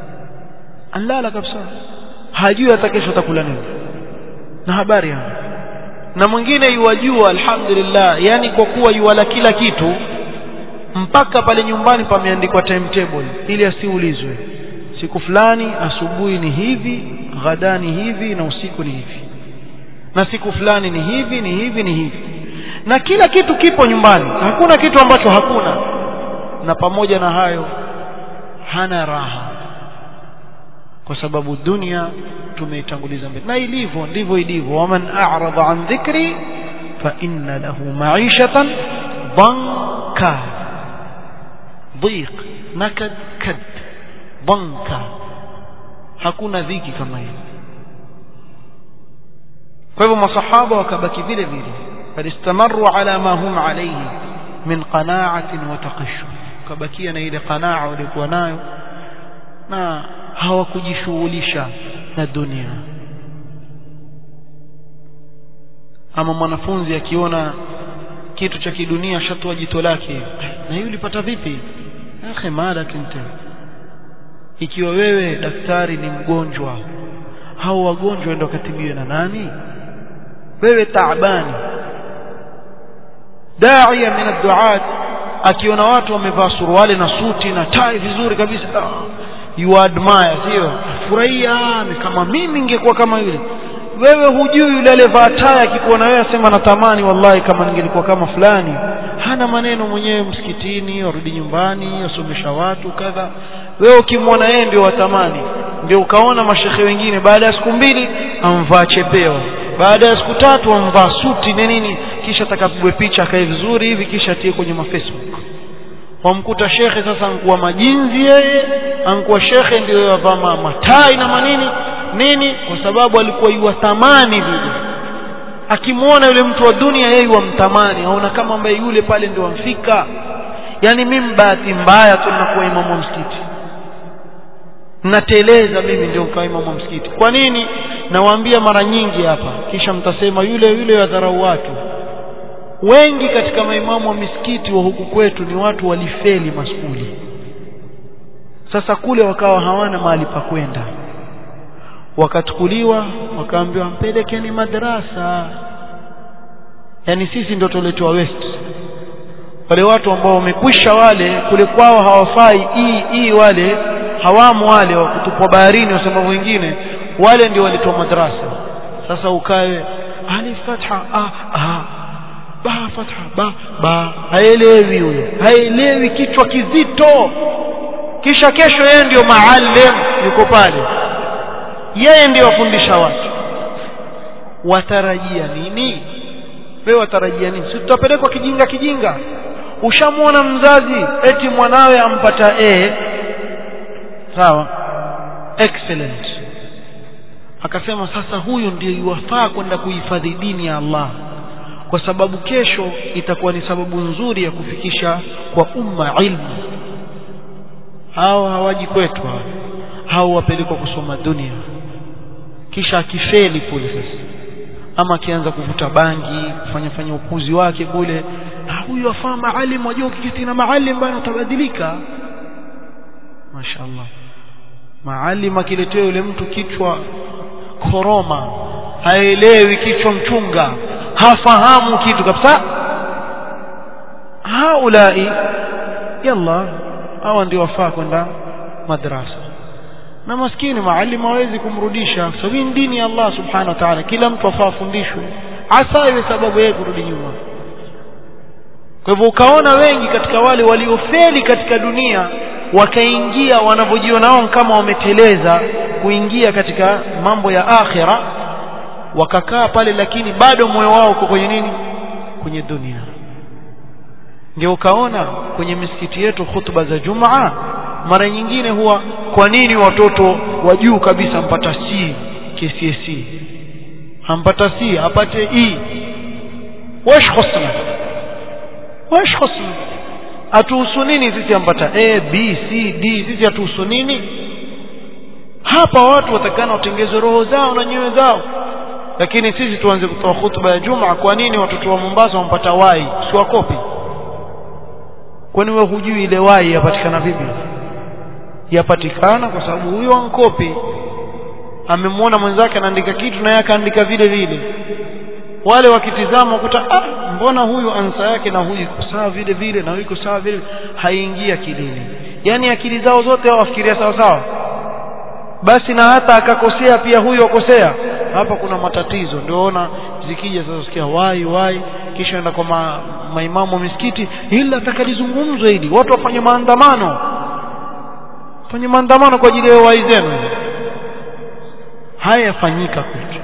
alala kabisa hajui hata kesho atakula nini na habari hapa na mwingine yuwajua alhamdulillah yani kwa kuwa yuwala kila kitu mpaka pale nyumbani pameandikwa timetable ili asiulizwe siku fulani asubuhi ni hivi ghadani hivi na usiku ni hivi na siku fulani ni hivi ni hivi ni hivi na kila kitu kipo nyumbani hakuna kitu ambacho hakuna na pamoja na hayo hana raha kwa sababu dunia tumeitanguliza mbele na ilivyo ndivyo ilivyo waman a'rada an dhikri fa inna lahu ma'ishatan banka dhiq nakad kad banka hakuna dhiki kama hiyo kwa hivyo masahaba wakabaki vile vile falistamarru ala ma hum alayhi min qana'atin wa taqashshuf kabakia na ile qanaa walikuwa nayo na hawakujishughulisha na dunia ama mwanafunzi akiona kitu cha kidunia shatoa jito lake na hiyo ulipata vipi akhi mala kinta ikiwa wewe daktari ni mgonjwa hao wagonjwa ndio katibiwe na nani wewe taabani daia min adduat akiona watu wamevaa suruali na suti na tai vizuri kabisa you admire sio furahia kama mimi ningekuwa kama yule wewe hujui yule aliyevaa tai akikuona wewe asema natamani wallahi kama ningelikuwa kama fulani hana maneno mwenyewe msikitini arudi nyumbani asomesha watu kadha wewe ukimwona yeye ndio watamani ndio ukaona mashekhe wengine baada ya siku mbili amvaa chepeo baada ya siku tatu amvaa suti na nini kisha atakapigwe picha akae vizuri hivi kisha atie kwenye mafacebook wamkuta shekhe sasa ankuwa majinzi yeye ankuwa shekhe ndio yavaa matai na manini nini kwa sababu alikuwa yuwatamani vile akimwona yule mtu wa dunia yeye wamtamani aona kama ambaye yule pale ndio amfika yani mimi bahati mbaya tu ninakuwa imamu wa msikiti nateleza mimi ndio kwa imamu wa msikiti kwa nini nawaambia mara nyingi hapa kisha mtasema yule yule wadharau watu wengi katika maimamu wa misikiti wa huku kwetu ni watu walifeli maskuli sasa kule wakawa hawana mahali pa kwenda wakachukuliwa wakaambiwa mpelekeni madrasa yani sisi ndio tuletwa west wale watu ambao wamekwisha wale kule kwao hawafai hii hii wale hawamu wale wa kutupwa baharini wasema wengine wale ndio waletwa madrasa sasa ukae alif fatha a a ba fatha ba ba haelewi huyo haelewi kichwa kizito kisha kesho yeye ndio maalim yuko pale yeye ndio wafundisha watu watarajia nini wewe watarajia nini si tutapelekwa kijinga kijinga ushamwona mzazi eti mwanawe ampata a sawa excellent akasema sasa huyu ndio iwafaa kwenda kuhifadhi dini ya Allah kwa sababu kesho itakuwa ni sababu nzuri ya kufikisha kwa umma ilmu hao hawaji kwetu hao hao wapelekwa kusoma dunia kisha akifeli kule sasa ama akianza kuvuta bangi kufanya fanya upuzi wake kule huyu afaa maalim wajua ukiketi na maalim bana utabadilika mashaallah maalim akiletea yule mtu kichwa koroma haelewi kichwa mchunga hafahamu kitu kabisa haulai yalla hawa ndio wafaa kwenda madrasa na maskini maalim hawezi kumrudisha sababu dini ya Allah subhanahu wa ta'ala kila mtu afaa fundishwe asa iwe sababu yeye kurudi nyuma kwa hivyo ukaona wengi katika wale waliofeli katika dunia wakaingia wanavyojiona wao kama wameteleza kuingia katika mambo ya akhira wakakaa pale lakini bado moyo wao uko kwenye nini kwenye dunia ndio ukaona kwenye misikiti yetu hutuba za Jumaa mara nyingine huwa kwa nini watoto wa juu kabisa mpata C KCSE hampata C apate E wash khusna wash khusna atuhusu nini sisi ampata A B C D sisi atuhusu nini hapa watu watakana watengeze roho zao na nyoyo zao lakini sisi tuanze kutoa hutuba ya Jumaa kwa nini watoto wa Mombasa wampata wai si wakopi kwani wewe hujui ile wai yapatikana vipi yapatikana kwa sababu huyo ankopi amemwona mwenzake anaandika kitu na yeye akaandika vile vile wale wakitizama wakuta ah mbona huyu ansa yake na huyu iko sawa vile vile na huyu iko sawa vile haingia akilini yani akili zao zote wao wafikiria sawa sawa basi na hata akakosea pia huyu akosea hapa kuna matatizo ndio ona zikija sasa sikia wai wai kisha enda kwa ma, maimamu wa misikiti hili atakalizungumzwe hili watu wafanye maandamano fanye maandamano kwa ajili ya wai zenu haya yafanyika kwetu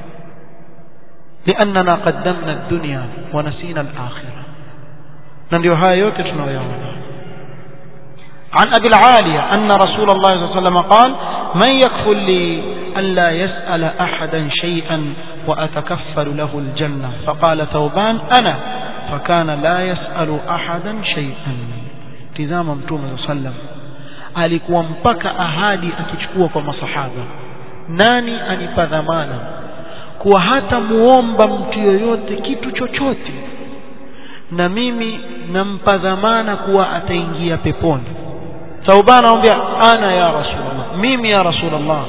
لأننا قدمنا الدنيا ونسينا الآخرة ننديو هاي yote tunayoyaona عن أبي العالية أن رسول الله صلى الله عليه وسلم قال من يكفل لي ألا يسأل أحدا شيئا وأتكفل له الجنة فقال ثوبان أنا فكان لا يسأل أحدا شيئا تزام متوم صلى الله عليه وسلم alikuwa mpaka ahadi akichukua kwa masahaba nani anipa dhamana kuwa hata muomba mtu yoyote kitu chochote na mimi nampa dhamana kuwa ataingia peponi Thauban anamwambia ana ya rasulullah mimi ya rasulullah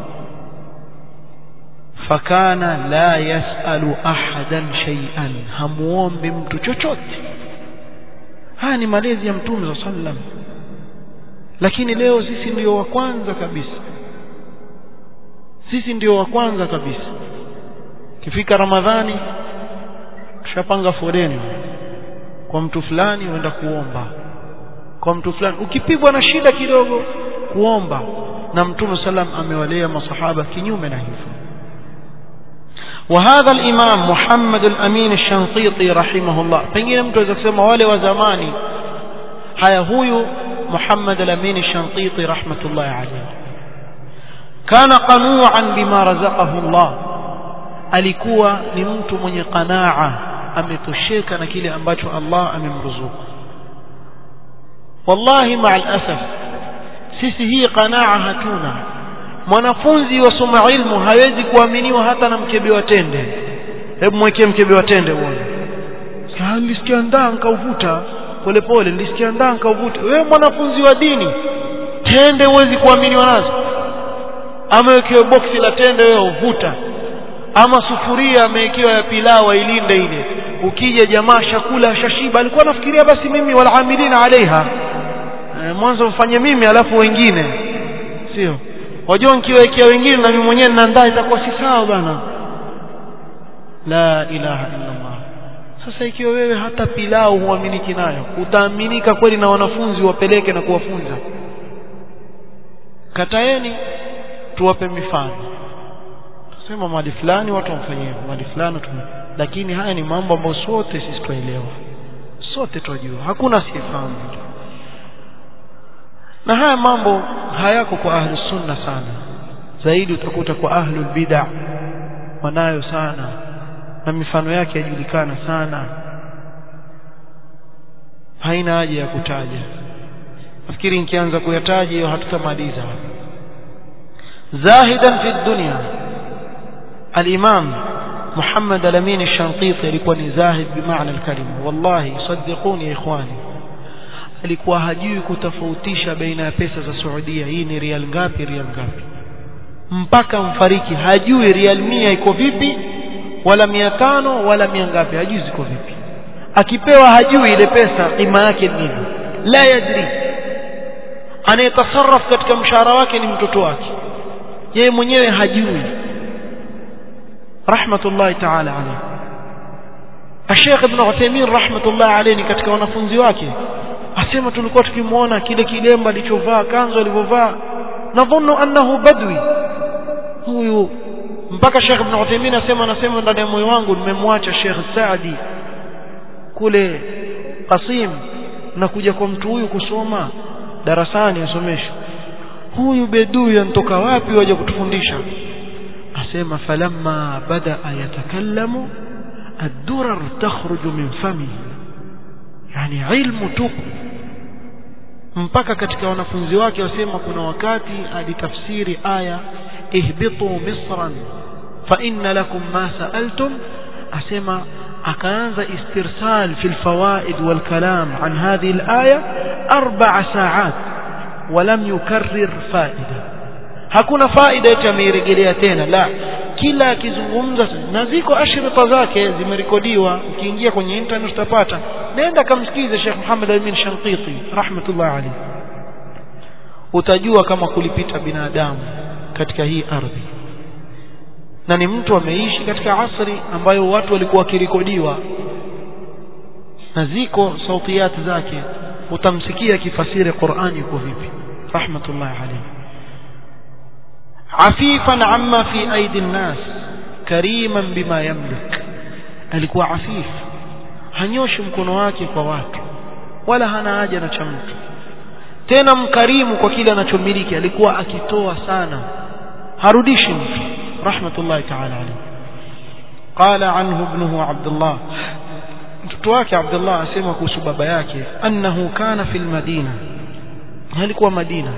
fakana la yasalu ahadan shay'an hamuombi mtu chochote haya ni malezi ya mtume wa sallam lakini leo sisi ndio wa kwanza kabisa sisi ndio wa kwanza kabisa kifika ramadhani tushapanga foleni kwa mtu fulani uenda kuomba kwa mtu fulani ukipigwa na shida kidogo kuomba na mtume sallam amewalea masahaba kinyume na hivyo وهذا الإمام محمد الأمين الشنقيطي رحمه الله pengine mtu aweza kusema wale wa zamani haya huyu محمد الأمين الشنقيطي رحمة الله عليه كان قنوعا بما رزقه الله alikuwa ni mtu mwenye qanaa ametosheka na kile ambacho Allah amemruzuku wallahi ma'al asaf sisi hii qanaa hatuna mwanafunzi wasoma ilmu hawezi kuaminiwa hata na mkebe wa tende hebu mwekee mkebe wa tende uone nilisikia ndaa nikauvuta polepole nilisikia ndaa nikauvuta wewe mwanafunzi wa dini tende huwezi kuaminiwa nazo ama wekewe boksi la tende wewe uvuta ama sufuria amewekewa ya pilau ilinde ile ukija jamaa shakula shashiba alikuwa nafikiria basi mimi walamilina alaiha e, mwanzo mfanye mimi alafu wengine sio wajua nikiwekea wengine na mimi mwenyewe ninaandaa itakuwa si sawa bana la ilaha illa Allah sasa ikiwa wewe hata pilau huaminiki nayo utaaminika kweli na wanafunzi wapeleke na kuwafunza kataeni tuwape mifano sema mali fulani watu wamfanyie mali fulani tu lakini haya ni mambo ambayo sote sisi tuelewa sote tunajua hakuna sifahamu na haya mambo hayako kwa ahli sunna sana zaidi utakuta kwa ahlul bid'a wanayo sana na mifano yake yajulikana sana haina haja ya kutaja nafikiri nikianza kuyataja hiyo hatutamaliza zahidan fi dunya الإمام محمد الأمين الشنقيطي alikuwa ni zahid bimaana alkalima wallahi صدقوني يا إخواني alikuwa hajui kutofautisha baina ya pesa za Saudia hii ni rial ngapi rial ngapi mpaka mfariki hajui rial mia iko vipi wala mia tano wala mia ngapi hajui ziko vipi akipewa hajui ile pesa kima yake nini la yadri anayetasarraf katika mshahara wake ni mtoto wake yeye mwenyewe hajui rahmatullahi ta'ala alayhi Sheikh Ibn Uthaymeen rahmatullahi alayhi katika wanafunzi wake asema tulikuwa tukimuona kile kilemba alichovaa kanzo alivyovaa nadhunnu annahu badwi huyu mpaka Sheikh Ibn Uthaymeen asema anasema ndani ya moyo wangu nimemwacha Sheikh Saadi kule Qasim na kuja kwa mtu huyu kusoma darasani asomesha huyu bedui anatoka wapi waje kutufundisha asema falamma bada yatakallamu ad-durar takhruju min fami yani ilmu tupu mpaka katika wanafunzi wake wasema kuna wakati alitafsiri aya ihbitu misran fa inna lakum ma sa'altum asema akaanza istirsal fi alfawaid walkalam an hadhihi alaya arba'a sa'at ولم يكرر فائده hakuna faida yote ameirejelea tena la kila akizungumza na ziko ashrita zake zimerekodiwa ukiingia kwenye internet utapata nenda kamsikize Sheikh Muhammad Amin Shanqiti rahmatullah alayhi utajua kama kulipita binadamu katika hii ardhi na ni mtu ameishi katika asri ambayo watu walikuwa wakirekodiwa na ziko sautiyati zake utamsikia kifasiri Qur'ani yuko vipi rahmatullah alayhi عفيفا عما في أيدي الناس كريما بما يملك alikuwa afif hanyoshi mkono wake kwa watu wala hana haja na cha mtu tena mkarimu kwa kile anachomiliki alikuwa akitoa sana harudishi mtu rahmatullahi ta'ala alayhi qala anhu ibnuhu abdullah mtoto wake abdullah asema kuhusu baba yake annahu kana fil madina alikuwa madina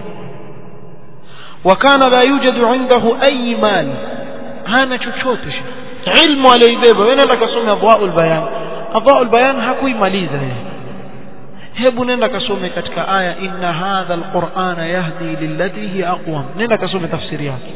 وكان لا يوجد عنده أي مال هانا chochote ilmu aliyoibeba wewe nenda kasome adwaul bayan adwaul bayan hakuimaliza yeye hebu nenda kasome katika aya inna hadha alqur'ana yahdi lillati hi aqwam nenda kasome tafsiri yake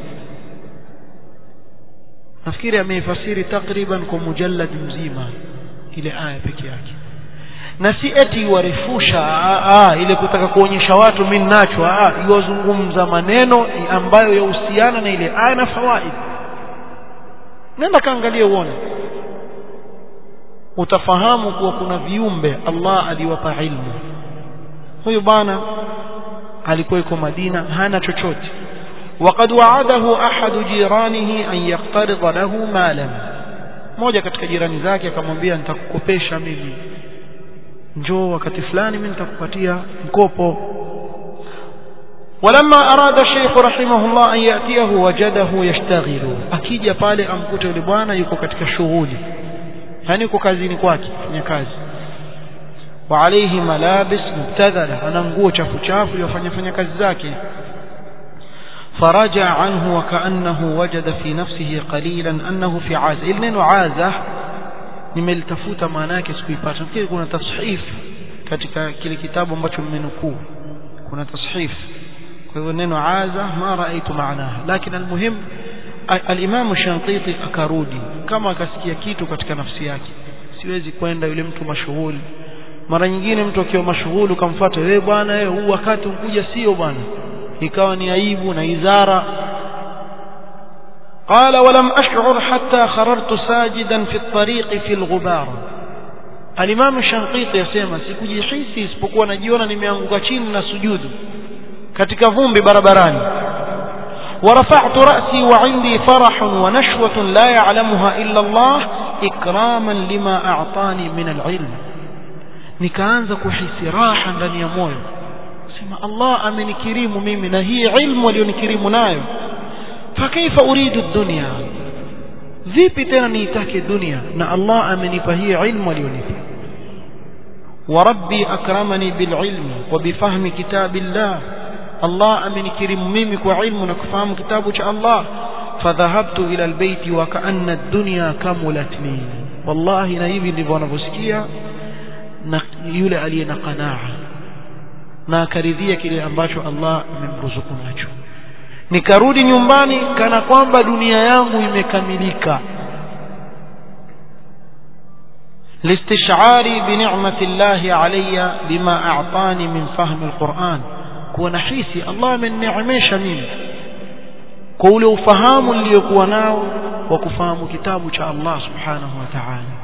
nafikiri ameifasiri takriban kwa mujallad mzima ile aya peke yake na si eti warefusha ile kutaka kuonyesha watu mimi nacho iwazungumza maneno ambayo yahusiana na ile aya na fawaid nenda kaangalia uone utafahamu kuwa kuna viumbe Allah aliwapa ilmu huyu bwana alikuwa yuko Madina hana chochote وقد وعده أحد جيرانه أن يقترض له مالا mmoja katika jirani zake akamwambia nitakukopesha mimi njoo wakati fulani mimi nitakupatia mkopo ولما أراد الشيخ رحمه الله أن يأتيه وجده يشتغل akija pale amkute yule bwana yuko katika shughuli yani yuko kazini kwake fanya kazi وعليه ملابس مبتذله ana nguo chafu chafu yafanya fanya kazi zake فرجع عنه وكأنه وجد في نفسه قليلا أنه في عازة إذن neno عازة nimelitafuta maana yake sikuipata nafikiri kuna tashif katika kile kitabu ambacho mmenukuu kuna tashif kwa hivyo neno aza ma raaitu maanaha lakini almuhim al-Imam Shantiti akarudi kama akasikia kitu katika nafsi yake siwezi kwenda yule mtu mashughuli mara nyingine mtu akiwa mashughuli ukamfuata wewe bwana wewe huu wakati ukuja sio bwana ikawa ni aibu na izara قال ولم أشعر حتى خررت ساجدا في الطريق في الغبار الإمام الشنقيطي يسمى sikujihisi isipokuwa najiona nimeanguka chini na sujudu katika vumbi barabarani ورفعت رأسي وعندي فرح ونشوة لا يعلمها إلا الله إكراما لما أعطاني من العلم nikaanza kuhisi raha ndani ya moyo sema Allah amenikirimu mimi na hii ilmu aliyonikirimu nayo fakaifa uridu dunya vipi tena niitake dunia na Allah amenipa hii ilmu aliyonipa وربي أكرمني بالعلم وبفهم كتاب الله الله أمن كريم ميمي وعلم نكفهم كتابك الله فذهبت إلى البيت وكأن الدنيا كملت لي والله نايبي لبوانا بسكيا yule aliye na qanaa na akaridhia kile ambacho Allah amemruzuku nacho nikarudi nyumbani kana kwamba dunia yangu imekamilika لاستشعاري بنعمة الله علي بما أعطاني من فهم القرآن كون حيسي الله من نعميش مين قولوا فهام ليكوناو وكفهم كتابك الله سبحانه وتعالى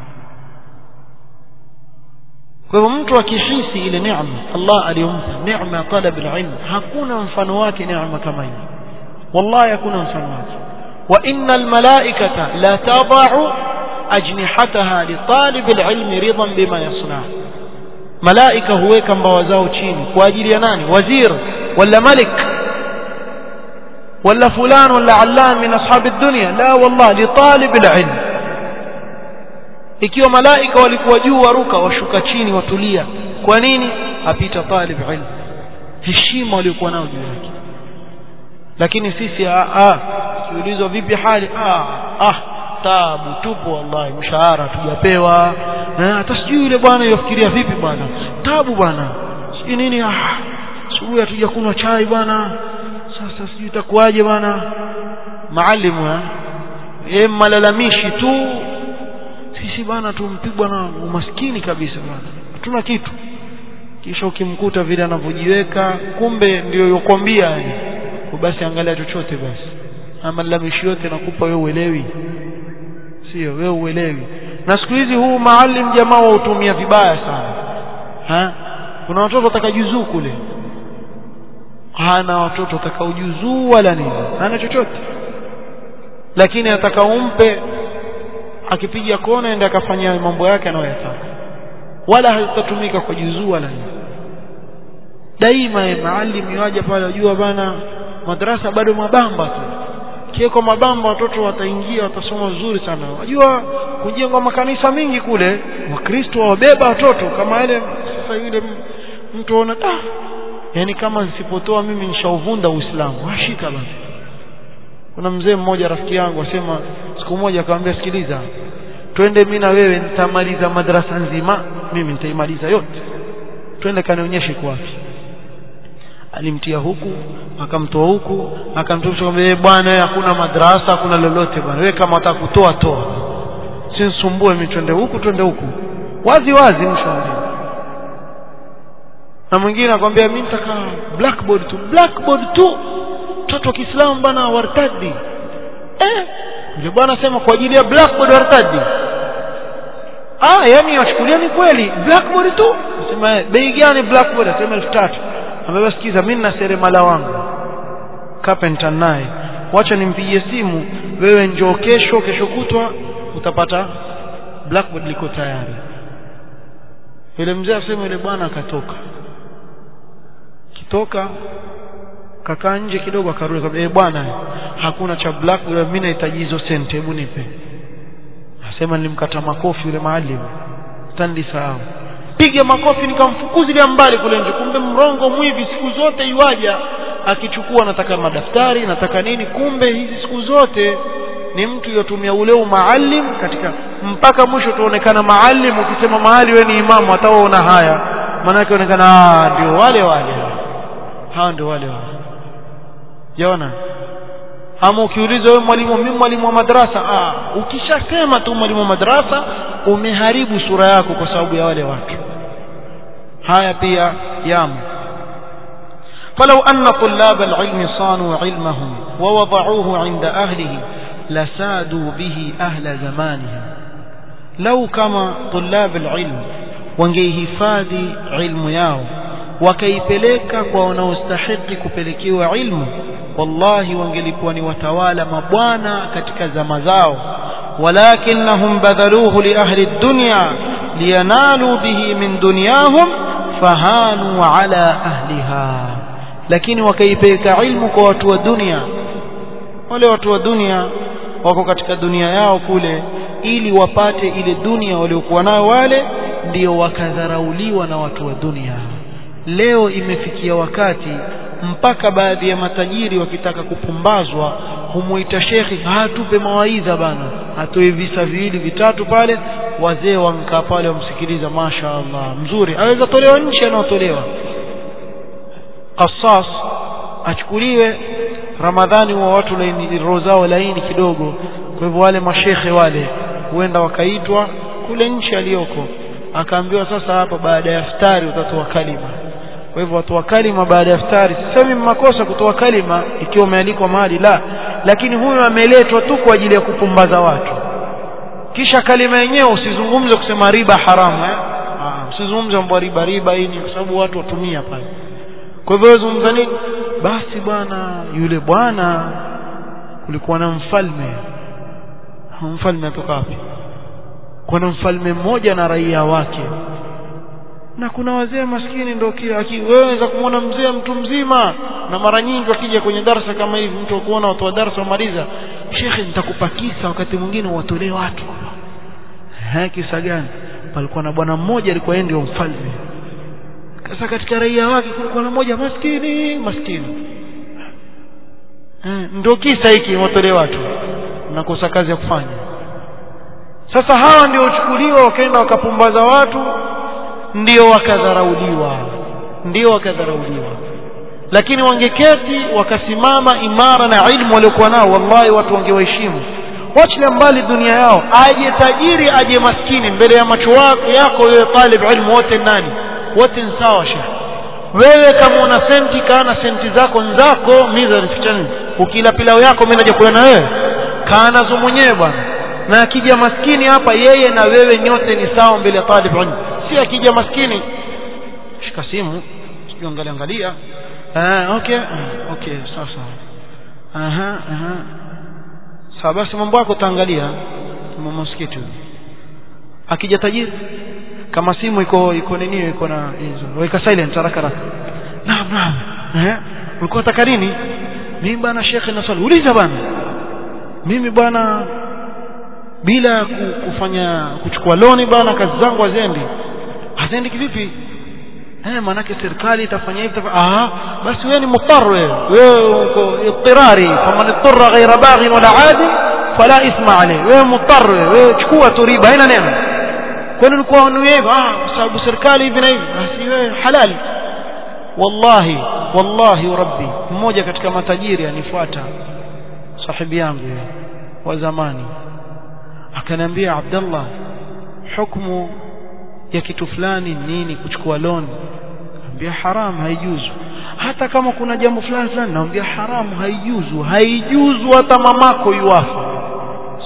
kwa hivyo mtu akihisi ile neema Allah aliyompa neema ya talab alilm hakuna mfano wake neema kama hii wallahi hakuna mfano wake wa innal malaikata la tad'u ajnihataha li talib alilm ridan bima yasna malaika huweka mbawa zao chini kwa ajili ya nani wazir wala malik wala fulan wala allan min ashab ad-dunya la wallah li talib alilm ikiwa malaika walikuwa juu waruka washuka chini watulia kwa nini apita talib ilm heshima waliokuwa nao juu yake lakini sisi a a kiulizwa vipi hali ah ah tabu tupo wallahi mshahara tujapewa hata sijui yule bwana yofikiria vipi bwana tabu bwana sijui nini ah asubuhi hatujakunywa chai bwana sasa sijui itakuwaje bwana maalimu eh yeye malalamishi tu sisi bwana tumpigwa na umaskini kabisa bwana hatuna kitu kisha ukimkuta vile anavyojiweka kumbe ndio yokwambia yani basi angalia chochote basi ama lalamishi yote nakupa wewe uelewi sio wewe uelewi na siku hizi huu maalim jamaa wautumia vibaya sana ha kuna watoto watakajuzuu kule hana watoto watakaojuzuu wala nini hana chochote lakini ataka umpe akipiga kona ende akafanya mambo yake anayoyataka wala hazitatumika kwa juzuu wala nini daima maalim yaje pale wajua bana madrasa bado mabamba tu kieko mabamba watoto wataingia watasoma vizuri sana wajua kujengwa makanisa mingi kule wakristo wabeba watoto kama ile sasa yule mtu ona ah yani kama nisipotoa mimi nishauvunda uislamu washika basi kuna mzee mmoja rafiki yangu asema siku moja akamwambia sikiliza twende mimi na wewe nitamaliza madrasa nzima mimi nitaimaliza yote twende kanionyeshe kwa wapi alimtia huku akamtoa huku akamtosha kwamba bwana hakuna madrasa hakuna lolote bwana wewe kama unataka kutoa toa sinisumbue mimi twende huku twende huku wazi wazi mshauri na mwingine akwambia mimi nitaka blackboard tu blackboard tu mtoto wa Kiislamu bwana wartadi eh yule bwana asema kwa ajili ya blackboard wartadi ah yani wachukulia ni kweli blackboard tu sema bei gani blackboard asema 3000 ambaye sikiza mimi na seremala wangu carpenter naye wacha nimpigie simu wewe njoo kesho kesho kutwa utapata blackboard liko tayari yule mzee asema yule bwana akatoka kitoka kakaa nje kidogo akarudi akamwambia eh bwana hakuna cha blackboard mimi nahitaji hizo senti hebu nipe asema nilimkata makofi yule maalim standi sahau piga makofi nikamfukuzilia mbali kule nje kumbe mrongo mwivi siku zote iwaja akichukua nataka madaftari nataka nini kumbe hizi siku zote ni mtu yotumia ule umaalim katika mpaka mwisho tuonekana maalim ukisema mahali wewe ni imamu hataona haya maana yake onekana ndio wale wale hao ndio wale wale yaona ama ukiuliza wewe mwalimu mimi mwalimu wa madrasa ah ukishasema tu mwalimu wa madrasa umeharibu sura yako kwa sababu ya wale watu haya pia yamo فلو أن طلاب العلم صانوا علمهم ووضعوه عند أهله لسادوا به أهل زمانهم لو كما طلاب العلم wangehifadhi ilmu yao wakaipeleka kwa wanaostahiki kupelekewa ilmu wallahi wangelikuwa ni watawala mabwana katika zama zao walakinnahum badhaluhu li ahli dunya liyanalu bihi min dunyahum fahanu ala ahliha lakini wakaipeleka ilmu kwa watu wa dunia wale watu wa dunia wako katika dunia yao kule ili wapate ile dunia waliokuwa nayo wale ndio wakadharauliwa na watu wa dunia leo imefikia wakati mpaka baadhi ya matajiri wakitaka kupumbazwa humuita shekhi hatupe mawaidha bana atoe visa viwili vitatu pale wazee wankaa pale wamsikiliza masha Allah mzuri aweza tolewa nchi anaotolewa qasas achukuliwe ramadhani wa watu laini roho zao laini kidogo kwa hivyo wale mashekhe wale huenda wakaitwa kule nchi aliyoko akaambiwa sasa hapa baada ya iftari utatoa kalima kwa hivyo watoa kalima baada ya iftari sisemi makosa kutoa kalima ikiwa umealikwa mahali la lakini huyu ameletwa tu kwa ajili ya kupumbaza watu kisha kalima yenyewe usizungumze kusema riba haramu eh ah usizungumze mambo riba riba hii ni kwa sababu watu watumia pale kwa hivyo zungumza nini basi bwana yule bwana kulikuwa na mfalme mfalme atoka wapi kuna mfalme mmoja na raia wake na kuna wazee maskini ndio kila wewe unaweza kumwona mzee mtu mzima na mara nyingi wakija kwenye darasa kama hivi mtu akuona watu wa darasa wamaliza shekhe nitakupa kisa wakati mwingine watolee watu ha kisa gani palikuwa na bwana mmoja alikuwa yeye ndio mfalme sasa katika raia wake kulikuwa na mmoja maskini maskini eh, ndio kisa hiki watolee watu nakosa kazi ya kufanya sasa hawa ndio uchukuliwa wakaenda wakapumbaza watu ndio wakadharauliwa ndio wakadharauliwa lakini wangeketi wakasimama imara na ilmu waliokuwa nao wallahi watu wangewaheshimu wachilia mbali dunia yao aje tajiri aje maskini mbele ya macho yako wewe talib ilmu wote nani wote ni sawa shekh wewe kama una senti kana senti zako nzako mimi zificha nini ukila pilau yako mimi naja kula na wewe kaa nazo mwenyewe bwana na akija maskini hapa yeye na wewe nyote ni sawa mbele ya talib ilmu si akija maskini shika simu sijui angalia angalia ah okay okay sasa aha aha sawa basi mambo yako taangalia mama msikiti akija tajiri kama simu iko iko nini iko na hizo weka silent haraka haraka naam naam eh ulikuwa unataka nini mimi bwana shekhe na swali uliza bwana mimi bwana bila kufanya kuchukua loni bwana kazi zangu hazendi hazendi kivipi eh manake serikali itafanya hivi ah basi wewe ni mutar wewe wewe uko ittirari faman ittara ghayra baghin wala adi fala isma alayhi wewe mutar wewe chukua tu riba haina neno kwani ulikuwa ni hivyo ah kwa sababu serikali hivi na hivi basi wewe halali wallahi wallahi rabbi mmoja katika matajiri anifuata sahibi yangu wa zamani akaniambia Abdullah hukumu ya kitu fulani nini kuchukua loan ambia haram haijuzu hata kama kuna jambo fulani fulani naambia haramu haijuzu haijuzu hata mamako yuafa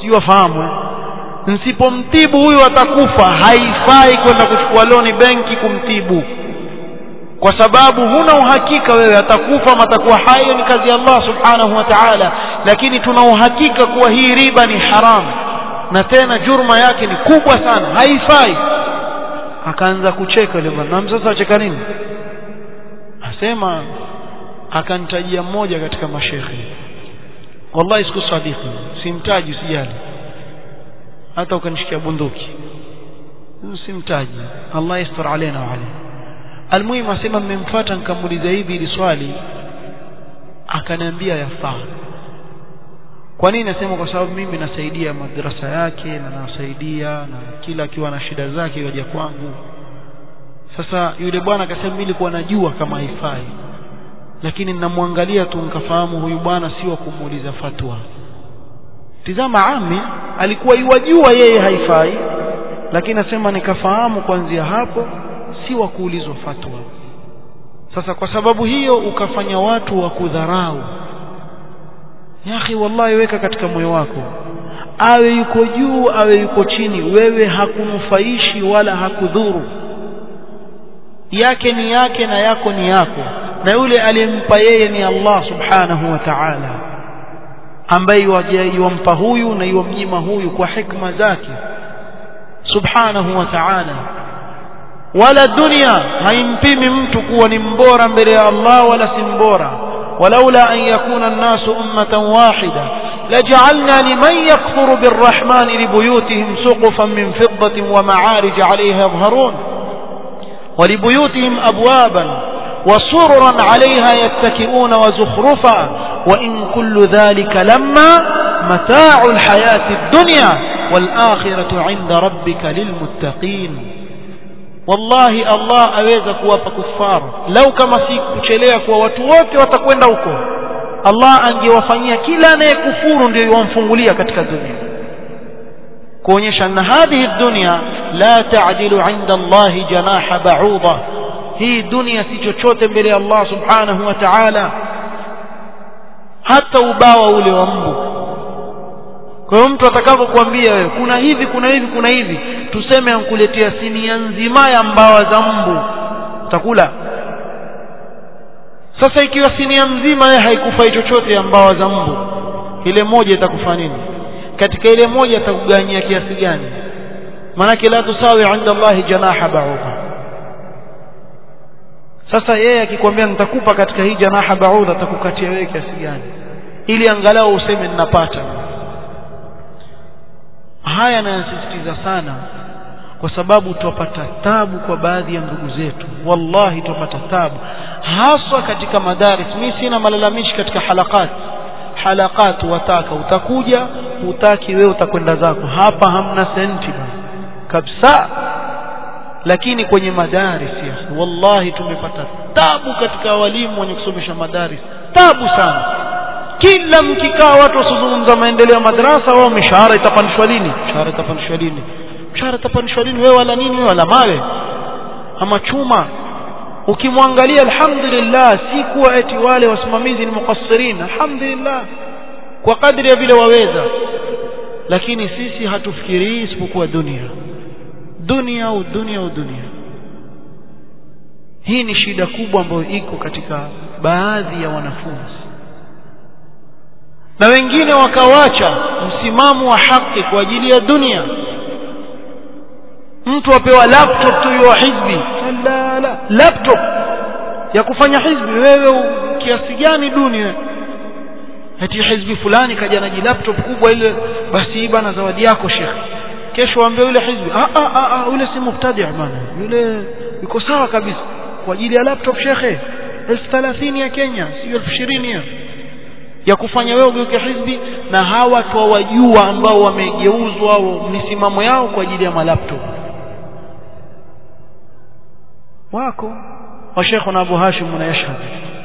sio wafahamu nsipomtibu huyu atakufa haifai kwenda kuchukua loni benki kumtibu kwa sababu huna uhakika wewe atakufa ama atakuwa hai ni kazi ya Allah subhanahu wa ta'ala lakini tuna uhakika kuwa hii riba ni haramu na tena jurma yake ni kubwa sana haifai akaanza kucheka yule bwana na sasa acheka nini asema akanitajia mmoja katika mashekhe wallahi siku sadiki simtaji usijali hata ukanishikia bunduki simtaji Allah yastur alaina wa alayhi almuhimu asema mmemfuata nikamuuliza hivi ili swali akaniambia yafaa kwa nini nasema kwa sababu mimi nasaidia madrasa yake na nasaidia na kila akiwa na shida zake yaja kwangu sasa yule bwana akasema mimi nilikuwa najua kama haifai lakini ninamwangalia tu nikafahamu huyu bwana si wa kumuuliza fatwa tizama ami alikuwa yuwajua yeye haifai lakini nasema nikafahamu kuanzia hapo si wa kuulizwa fatwa sasa kwa sababu hiyo ukafanya watu wa kudharau yahi wallahi weka katika moyo wako awe yuko juu awe yuko chini wewe hakunufaishi wala hakudhuru yake ni yake na yako ni yako na yule aliyempa yeye ni Allah subhanahu wa ta'ala ambaye yuwampa huyu na yuwamnyima huyu kwa hikma zake subhanahu wa ta'ala wala dunia haimpimi mtu kuwa ni mbora mbele ya Allah wala si mbora ولولا أن يكون الناس أمة واحدة لجعلنا لمن يكفر بالرحمن لبيوتهم سقفا من فضة ومعارج عليها يظهرون ولبيوتهم أبوابا وسررا عليها يتكئون وزخرفا وإن كل ذلك لما متاع الحياة الدنيا والآخرة عند ربك للمتقين wallahi Allah aweza kuwapa kufara lau kama si kuchelea kwa watu wote watakwenda huko Allah angewafanyia kila anayekufuru ndio yomfungulia katika dunia kuonyesha na hadhihi dunia la ta'dilu 'inda Allah janaha ba'udha hii dunia si chochote mbele ya Allah subhanahu wa ta'ala hata ubawa ule wa mbu kwa hiyo mtu atakapokuambia wewe kuna hivi kuna hivi kuna hivi tuseme ankuletea sinia nzima ya mbawa za mbu utakula sasa ikiwa sinia mzima wewe haikufai chochote ya mbawa za mbu ile moja itakufa nini katika ile moja atakuganyia kiasi gani manake la tusawi inda Allah janaha ba'udha sasa yeye akikwambia nitakupa katika hii janaha ba'udha atakukatia wewe kiasi gani ili angalau useme ninapata haya nayasisitiza sana kwa sababu tupata tabu kwa baadhi ya ndugu zetu wallahi tupata tabu haswa katika madaris mimi sina malalamishi katika halakat halakat wataka utakuja utaki wewe utakwenda zako hapa hamna senti kabisa lakini kwenye madaris ya wallahi tumepata tabu katika walimu wenye kusomesha madaris tabu sana kila mkikaa watu wasizungumza maendeleo ya madrasa wao mishahara itapandishwa lini mishahara itapandishwa lini mshahara itapandishwa lini wewe wala nini wewe wala mawe ama chuma ukimwangalia alhamdulillah si kuwa eti wale wasimamizi ni mukassirin alhamdulillah kwa kadri ya vile waweza lakini sisi hatufikirii isipokuwa dunia dunia au dunia au dunia hii ni shida kubwa ambayo iko katika baadhi ya wanafunzi na wengine wakawacha msimamo wa haki kwa ajili ya dunia mtu apewa laptop tu ya hizbi la la laptop ya kufanya hizbi wewe kiasi gani dunia eti hizbi fulani kaja na laptop kubwa ile basi bana zawadi yako shekhi kesho waambie yule hizbi ah ah ah yule si mubtadi bana yule yuko sawa kabisa kwa ajili ya laptop shekhe 1030 ya Kenya sio 2020 ya ya kufanya wewe ugeuke hizbi na hawa twawajua ambao wamegeuzwa misimamo yao kwa ajili ya malaptop wako wa Sheikh na Abu Hashim na Yashhad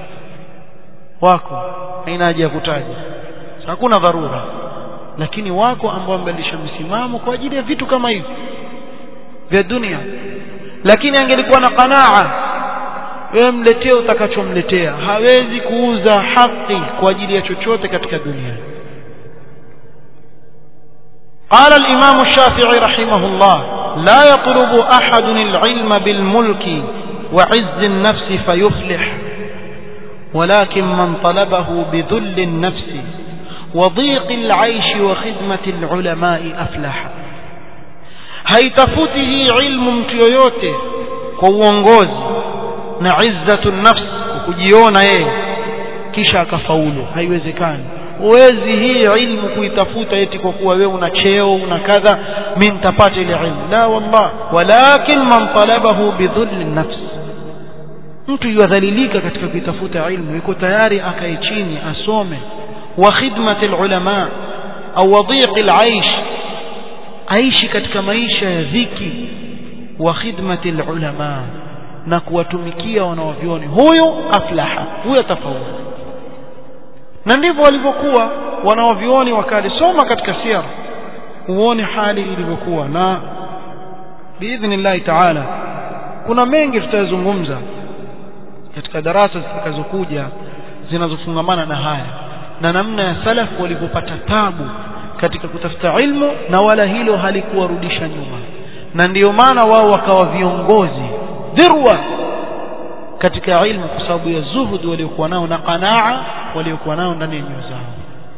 wako haina haja ya kutaja hakuna dharura lakini wako ambao wamebadilisha msimamo kwa ajili ya vitu kama hivi vya dunia lakini angelikuwa na qanaa wewe mletee utakachomletea hawezi kuuza haki kwa ajili ya chochote katika dunia قال الإمام الشافعي رحمه الله لا يطلب أحد العلم بالملك وعز النفس فيفلح ولكن من طلبه بذل النفس وضيق العيش وخدمة العلماء أفلح haitafuti hii ilmu mtu yoyote kwa uongozi na izzatu nafs kujiona yeye kisha akafaulu haiwezekani huwezi hii ilmu kuitafuta eti kwa kuwa wewe una cheo una kadha mimi nitapata ile ilmu la wallah walakin man talabahu bidhulli nafs mtu yadhalilika katika kuitafuta ilmu yuko tayari akae chini asome wa khidmati ulama au wadhiq alaish aishi katika maisha ya dhiki wa khidmati ulama na kuwatumikia wanaovioni huyo aflaha huyo atafaulu na ndivyo walivyokuwa wanaovioni wakali soma katika sira uone hali ilivyokuwa na biidhnillahi taala kuna mengi tutayazungumza katika darasa zitakazokuja zinazofungamana na haya na namna ya salaf walivyopata tabu katika kutafuta ilmu na wala hilo halikuwarudisha nyuma na ndiyo maana wao wakawa viongozi dhirwa katika ilmu kwa sababu ya zuhud waliokuwa nao na qanaa waliokuwa nao ndani ya nyoyo zao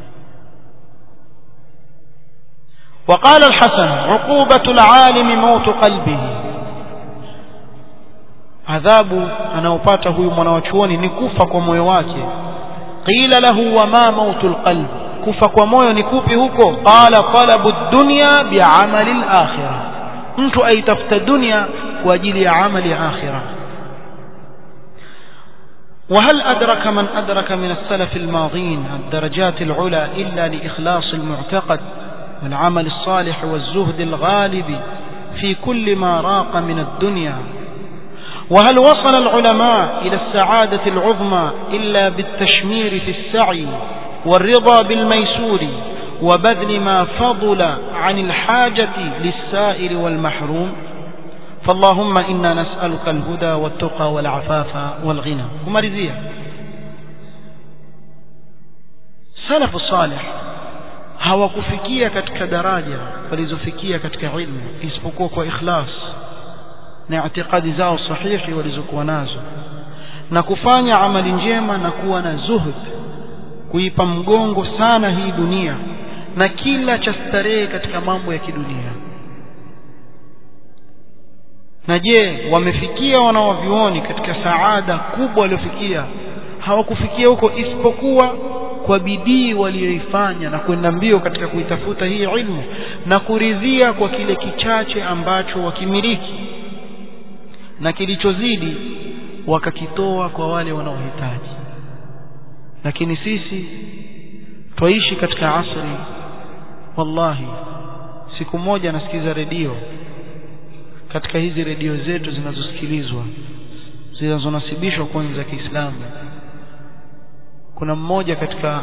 وقال الحسن عقوبة العالم موت قلبه adhabu anaopata huyu mwanawachuoni ni kufa kwa moyo wake qila lahu wama mautul qalb kufa kwa moyo ni kupi huko qala talabu dunya bi'amali al-akhirah mtu aitafuta dunia kwa ajili ya amali ya akhirah وهل أدرك من أدرك من السلف الماضين الدرجات العلى إلا لإخلاص المعتقد والعمل الصالح والزهد الغالب في كل ما راق من الدنيا وهل وصل العلماء إلى السعادة العظمى إلا بالتشمير في السعي والرضا بالميسور وبذل ما فضل عن الحاجة للسائل والمحروم فاللهم إنا نسألك الهدى والتقى والعفاف والغنى ومرزية سلف الصالح hawakufikia katika daraja walizofikia katika ilmu isipokuwa kwa ikhlas na itikadi zao sahihi walizokuwa nazo na kufanya amali njema na kuwa na zuhud kuipa mgongo sana hii dunia na kila cha starehe katika mambo ya kidunia na je wamefikia wanaovioni katika saada kubwa waliofikia hawakufikia huko isipokuwa kwa bidii walioifanya na kwenda mbio katika kuitafuta hii ilmu na kuridhia kwa kile kichache ambacho wakimiliki na kilichozidi wakakitoa kwa wale wanaohitaji lakini sisi twaishi katika asri wallahi siku moja nasikiza redio katika hizi redio zetu zinazosikilizwa zinazonasibishwa kwa za Kiislamu kuna mmoja katika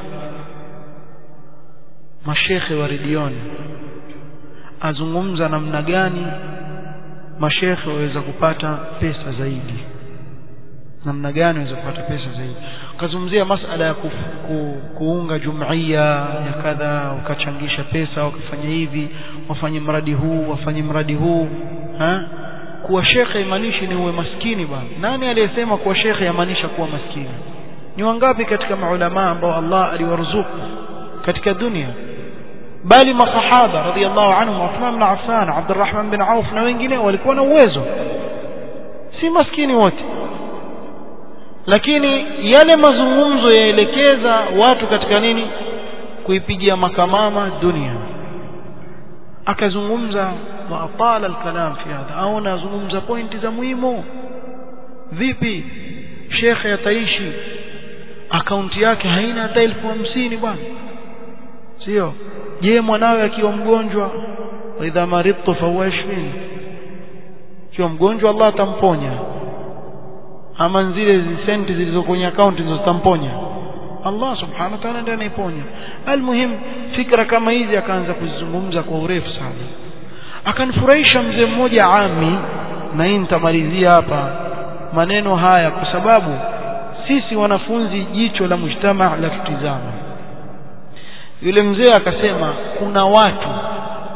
mashekhe wa redioni azungumza namna gani mashekhe waweza kupata pesa zaidi namna gani waweza kupata pesa zaidi ukazungumzia masala ya ku, ku, kuunga jumuiya ya kadha ukachangisha pesa ukafanya hivi wafanye mradi huu wafanye mradi huu ha? kuwa shekhe imaanishi ni uwe maskini bwana nani aliyesema kuwa shekhe yamaanisha kuwa maskini ni wangapi katika maulama ambao Allah aliwaruzuku katika dunia bali masahaba radhiallahu anhum Uthman bin Affan Abdurrahman bin Auf na wengine walikuwa na uwezo si maskini wote lakini yale mazungumzo yaelekeza watu katika nini kuipigia makamama dunia akazungumza wa atala alkalam fi hadha au nazungumza pointi za muhimu vipi shekhe ataishi akaunti yake haina hata elfu hamsini bwana sio je mwanawe akiwa mgonjwa wa idha maridtu fahuwa yashfini akiwa mgonjwa Allah atamponya ama zile senti zilizo kwenye akaunti ndizo zitamponya Allah subhanahu wa ta'ala ndiye anaiponya almuhim fikra kama hizi akaanza kuzizungumza kwa urefu sana akanifurahisha mzee mmoja ami na hii nitamalizia hapa maneno haya kwa sababu sisi wanafunzi jicho la mujtama la tutizama yule mzee akasema kuna watu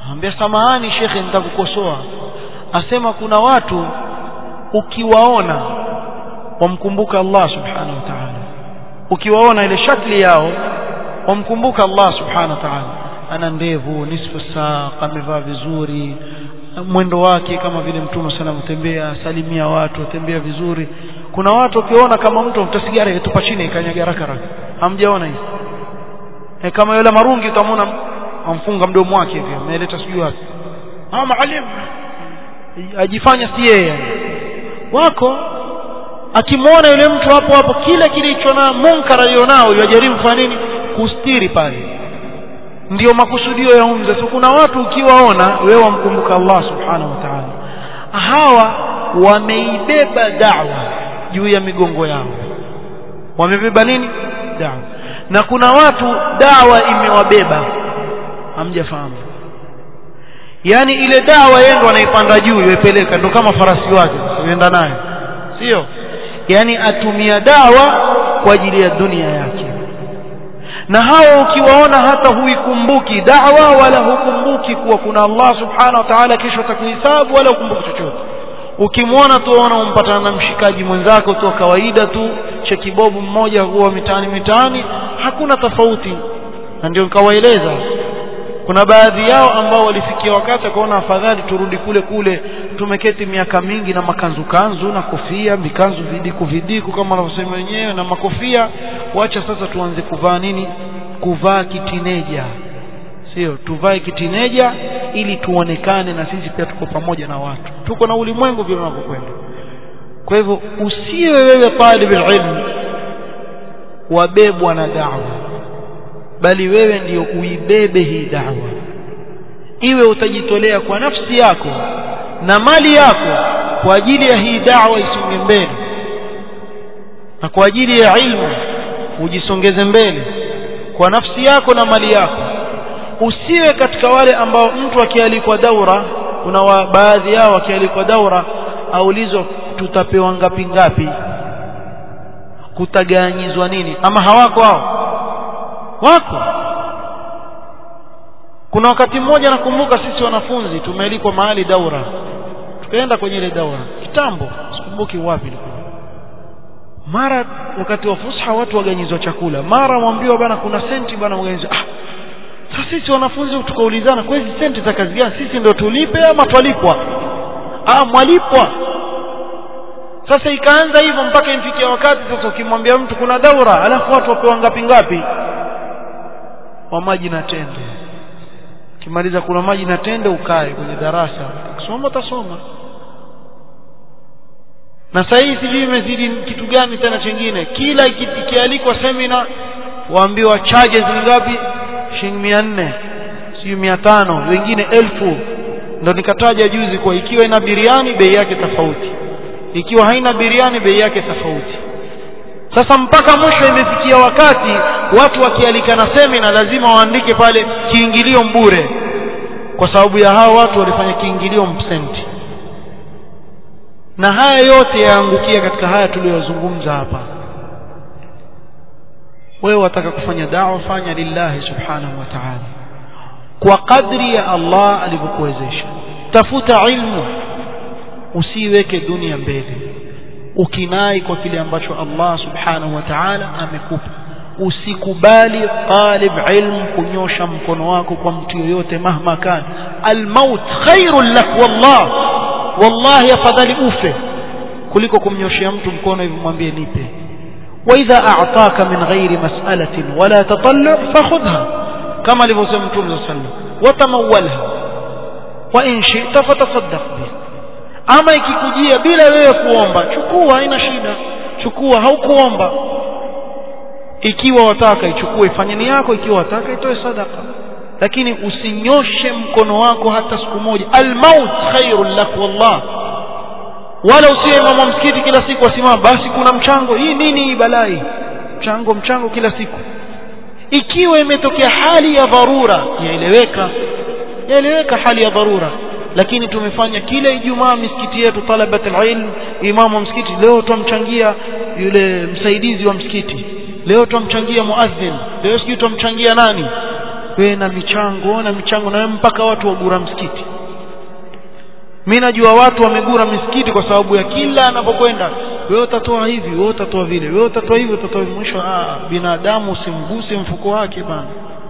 ambia samahani shekhe nitakukosoa asema kuna watu ukiwaona wamkumbuka Allah subhanahu wa ta'ala ukiwaona ile shakli yao wamkumbuka Allah subhanahu wa ta'ala ana ndevu nisfu saa amevaa vizuri mwendo wake kama vile mtume sana mtembea salimia watu tembea vizuri kuna watu ukiona kama mtu mtasigara yetupa chini ikanyaga haraka haraka hamjaona hivi e kama yule marungi utamwona amfunga mdomo wake hivi ameleta sijui wapi ah maalim ajifanya si yeye wako akimwona yule mtu hapo hapo kile kilicho na munkar alionao yajaribu kufanya nini kustiri pale ndio makusudio ya umza so kuna watu ukiwaona wewe wamkumbuka Allah subhanahu wa ta'ala hawa wameibeba da'wa juu ya migongo yao wamebeba nini da'wa na kuna watu dawa imewabeba hamjafahamu yani ile dawa yeye ndo anaipanda juu iwepeleka ndo kama farasi wake unaenda nayo sio yani atumia dawa kwa ajili ya dunia yake na hao ukiwaona hata huikumbuki dawa wala hukumbuki kuwa kuna Allah subhanahu wa ta'ala kesho atakuhesabu wala hukumbuki chochote ukimwona tu waona umpatana na mshikaji mwenzako tu kawaida tu cha kibobu mmoja huwa mitaani mitaani hakuna tofauti na ndio nikawaeleza kuna baadhi yao ambao walifikia wakati akaona afadhali turudi kule kule tumeketi miaka mingi na makanzu kanzu na kofia mikanzu vidiku vidiku kama wanavyosema wenyewe na makofia wacha sasa tuanze kuvaa nini kuvaa kitineja sio tuvae kitineja ili tuonekane na sisi pia tuko pamoja na watu tuko na ulimwengu vile unavyokwenda kwa hivyo usiwe wewe talib ilmu wabebwa na da'wa bali wewe ndiyo uibebe hii da'wa iwe utajitolea kwa nafsi yako na mali yako kwa ajili ya hii da'wa isonge mbele na kwa ajili ya ilmu ujisongeze mbele kwa nafsi yako na mali yako usiwe katika wale ambao mtu akialikwa daura kuna wa, baadhi yao wakialikwa daura aulizwa tutapewa ngapi ngapi kutaganyizwa nini ama hawako hao wako kuna wakati mmoja nakumbuka sisi wanafunzi tumealikwa mahali daura tukaenda kwenye ile daura kitambo sikumbuki wapi ilikuwa mara wakati wa fusha watu waganyizwa chakula mara mwambiwa bana kuna senti bana mganyizwa ah sasa sisi wanafunzi tukaulizana kwa hizi senti za kazi gani sisi ndio tulipe ama twalipwa ah mwalipwa sasa ikaanza hivyo mpaka imfikia wakati sasa ukimwambia mtu kuna daura alafu watu wapewa ngapi ngapi wa maji na tende ukimaliza kuna maji na tende ukae kwenye darasa kusoma utasoma na sasa hii sijui imezidi kitu gani tena chengine kila ikialikwa semina waambiwa charges ni ngapi shilingi mia nne sijui mia tano wengine elfu ndo nikataja juzi kwa ikiwa ina biriani bei yake tofauti ikiwa haina biriani bei yake tofauti sasa mpaka mwisho imefikia wakati watu wakialikana semina lazima waandike pale kiingilio mbure kwa sababu ya hao watu walifanya kiingilio mpsenti na haya yote yaangukia katika haya tuliyozungumza hapa wewe wataka kufanya dawa fanya lillahi subhanahu wa ta'ala kwa kadri ya Allah alivyokuwezesha tafuta ilmu usiweke dunia mbele ukinai kwa kile ambacho Allah subhanahu wa ta'ala amekupa usikubali talib ilmu kunyosha mkono wako kwa mtu yoyote mahma kan almaut khairul lak wallah wallahi afadhali ufe kuliko kumnyoshia mtu mkono hivi mwambie nipe واذا اعطاك من غير مساله ولا تطلع فخذها كما alivyosema mtume صلى الله عليه وسلم وتمولها وان شئت فتصدق به ama ikikujia bila wewe kuomba chukua haina shida chukua haukuomba ikiwa wataka ichukue ifanyeni yako ikiwa wataka itoe sadaka lakini usinyoshe mkono wako hata siku moja almaut khairul lak wallah wala usiwe imamu wa msikiti kila siku asimama basi kuna mchango hii nini hii balai mchango mchango kila siku ikiwa imetokea hali ya dharura yaeleweka yaeleweka hali ya dharura lakini tumefanya kila ijumaa misikiti yetu talabat alilm imamu wa msikiti leo tumchangia yule msaidizi wa msikiti leo tumchangia muadhin leo sijui tumchangia nani wewe na michango na michango na mpaka watu wagura msikiti mimi najua watu wamegura misikiti kwa sababu ya kila anapokwenda wewe utatoa hivi wewe utatoa vile wewe utatoa hivi utatoa hivi mwisho ah binadamu usimguse mfuko wake bana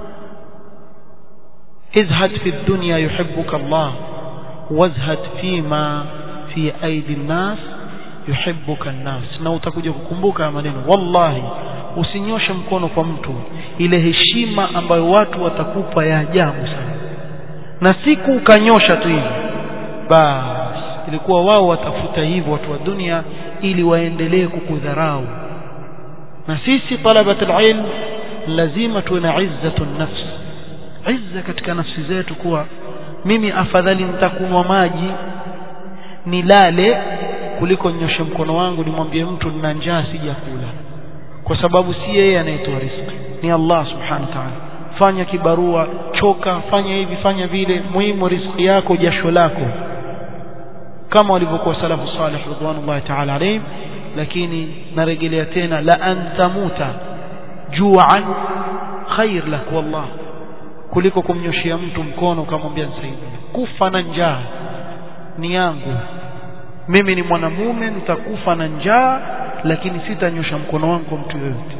izhad fi dunya yuhibbuka Allah wazhad fima fi aidi nnas yuhibbuka nnas na utakuja kukumbuka maneno wallahi usinyoshe mkono kwa mtu ile heshima ambayo watu watakupa ya ajabu sana na siku ukanyosha tu hivi basi ilikuwa wao watafuta hivyo watu wa dunia ili waendelee kukudharau na sisi talabat alilm lazima tuwe na izzatun nafs izza katika nafsi zetu kuwa mimi afadhali nitakunwa maji nilale kuliko nyoshe mkono wangu nimwambie mtu nina njaa sijakula kwa sababu si yeye anayetoa riziki ni Allah subhanahu wa ta'ala fanya kibarua choka fanya hivi fanya vile muhimu riziki yako jasho lako kama walivyokuwa salafu salih ridwanullahi ta'ala alayhim lakini narejelea tena la antamuta ju'an khair lak wallah kuliko kumnyoshia mtu mkono ukamwambia nisaidie kufa na njaa ni yangu mimi ni mwanamume nitakufa na njaa lakini sitanyosha mkono wangu kwa mtu yoyote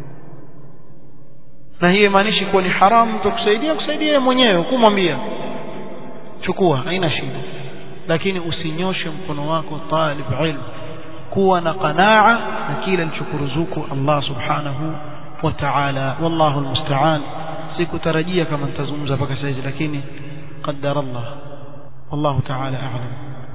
na hiyo imaanishi kuwa ni haramu mtu kusaidia kusaidia mwenyewe kumwambia chukua haina shida lakini usinyoshe mkono wako talib ilm kuwa na qanaa na kile alichokuruzuku Allah subhanahu wa ta'ala wallahu almusta'an sikutarajia kama nitazungumza mpaka sasa lakini qaddara Allah wallahu ta'ala a'lam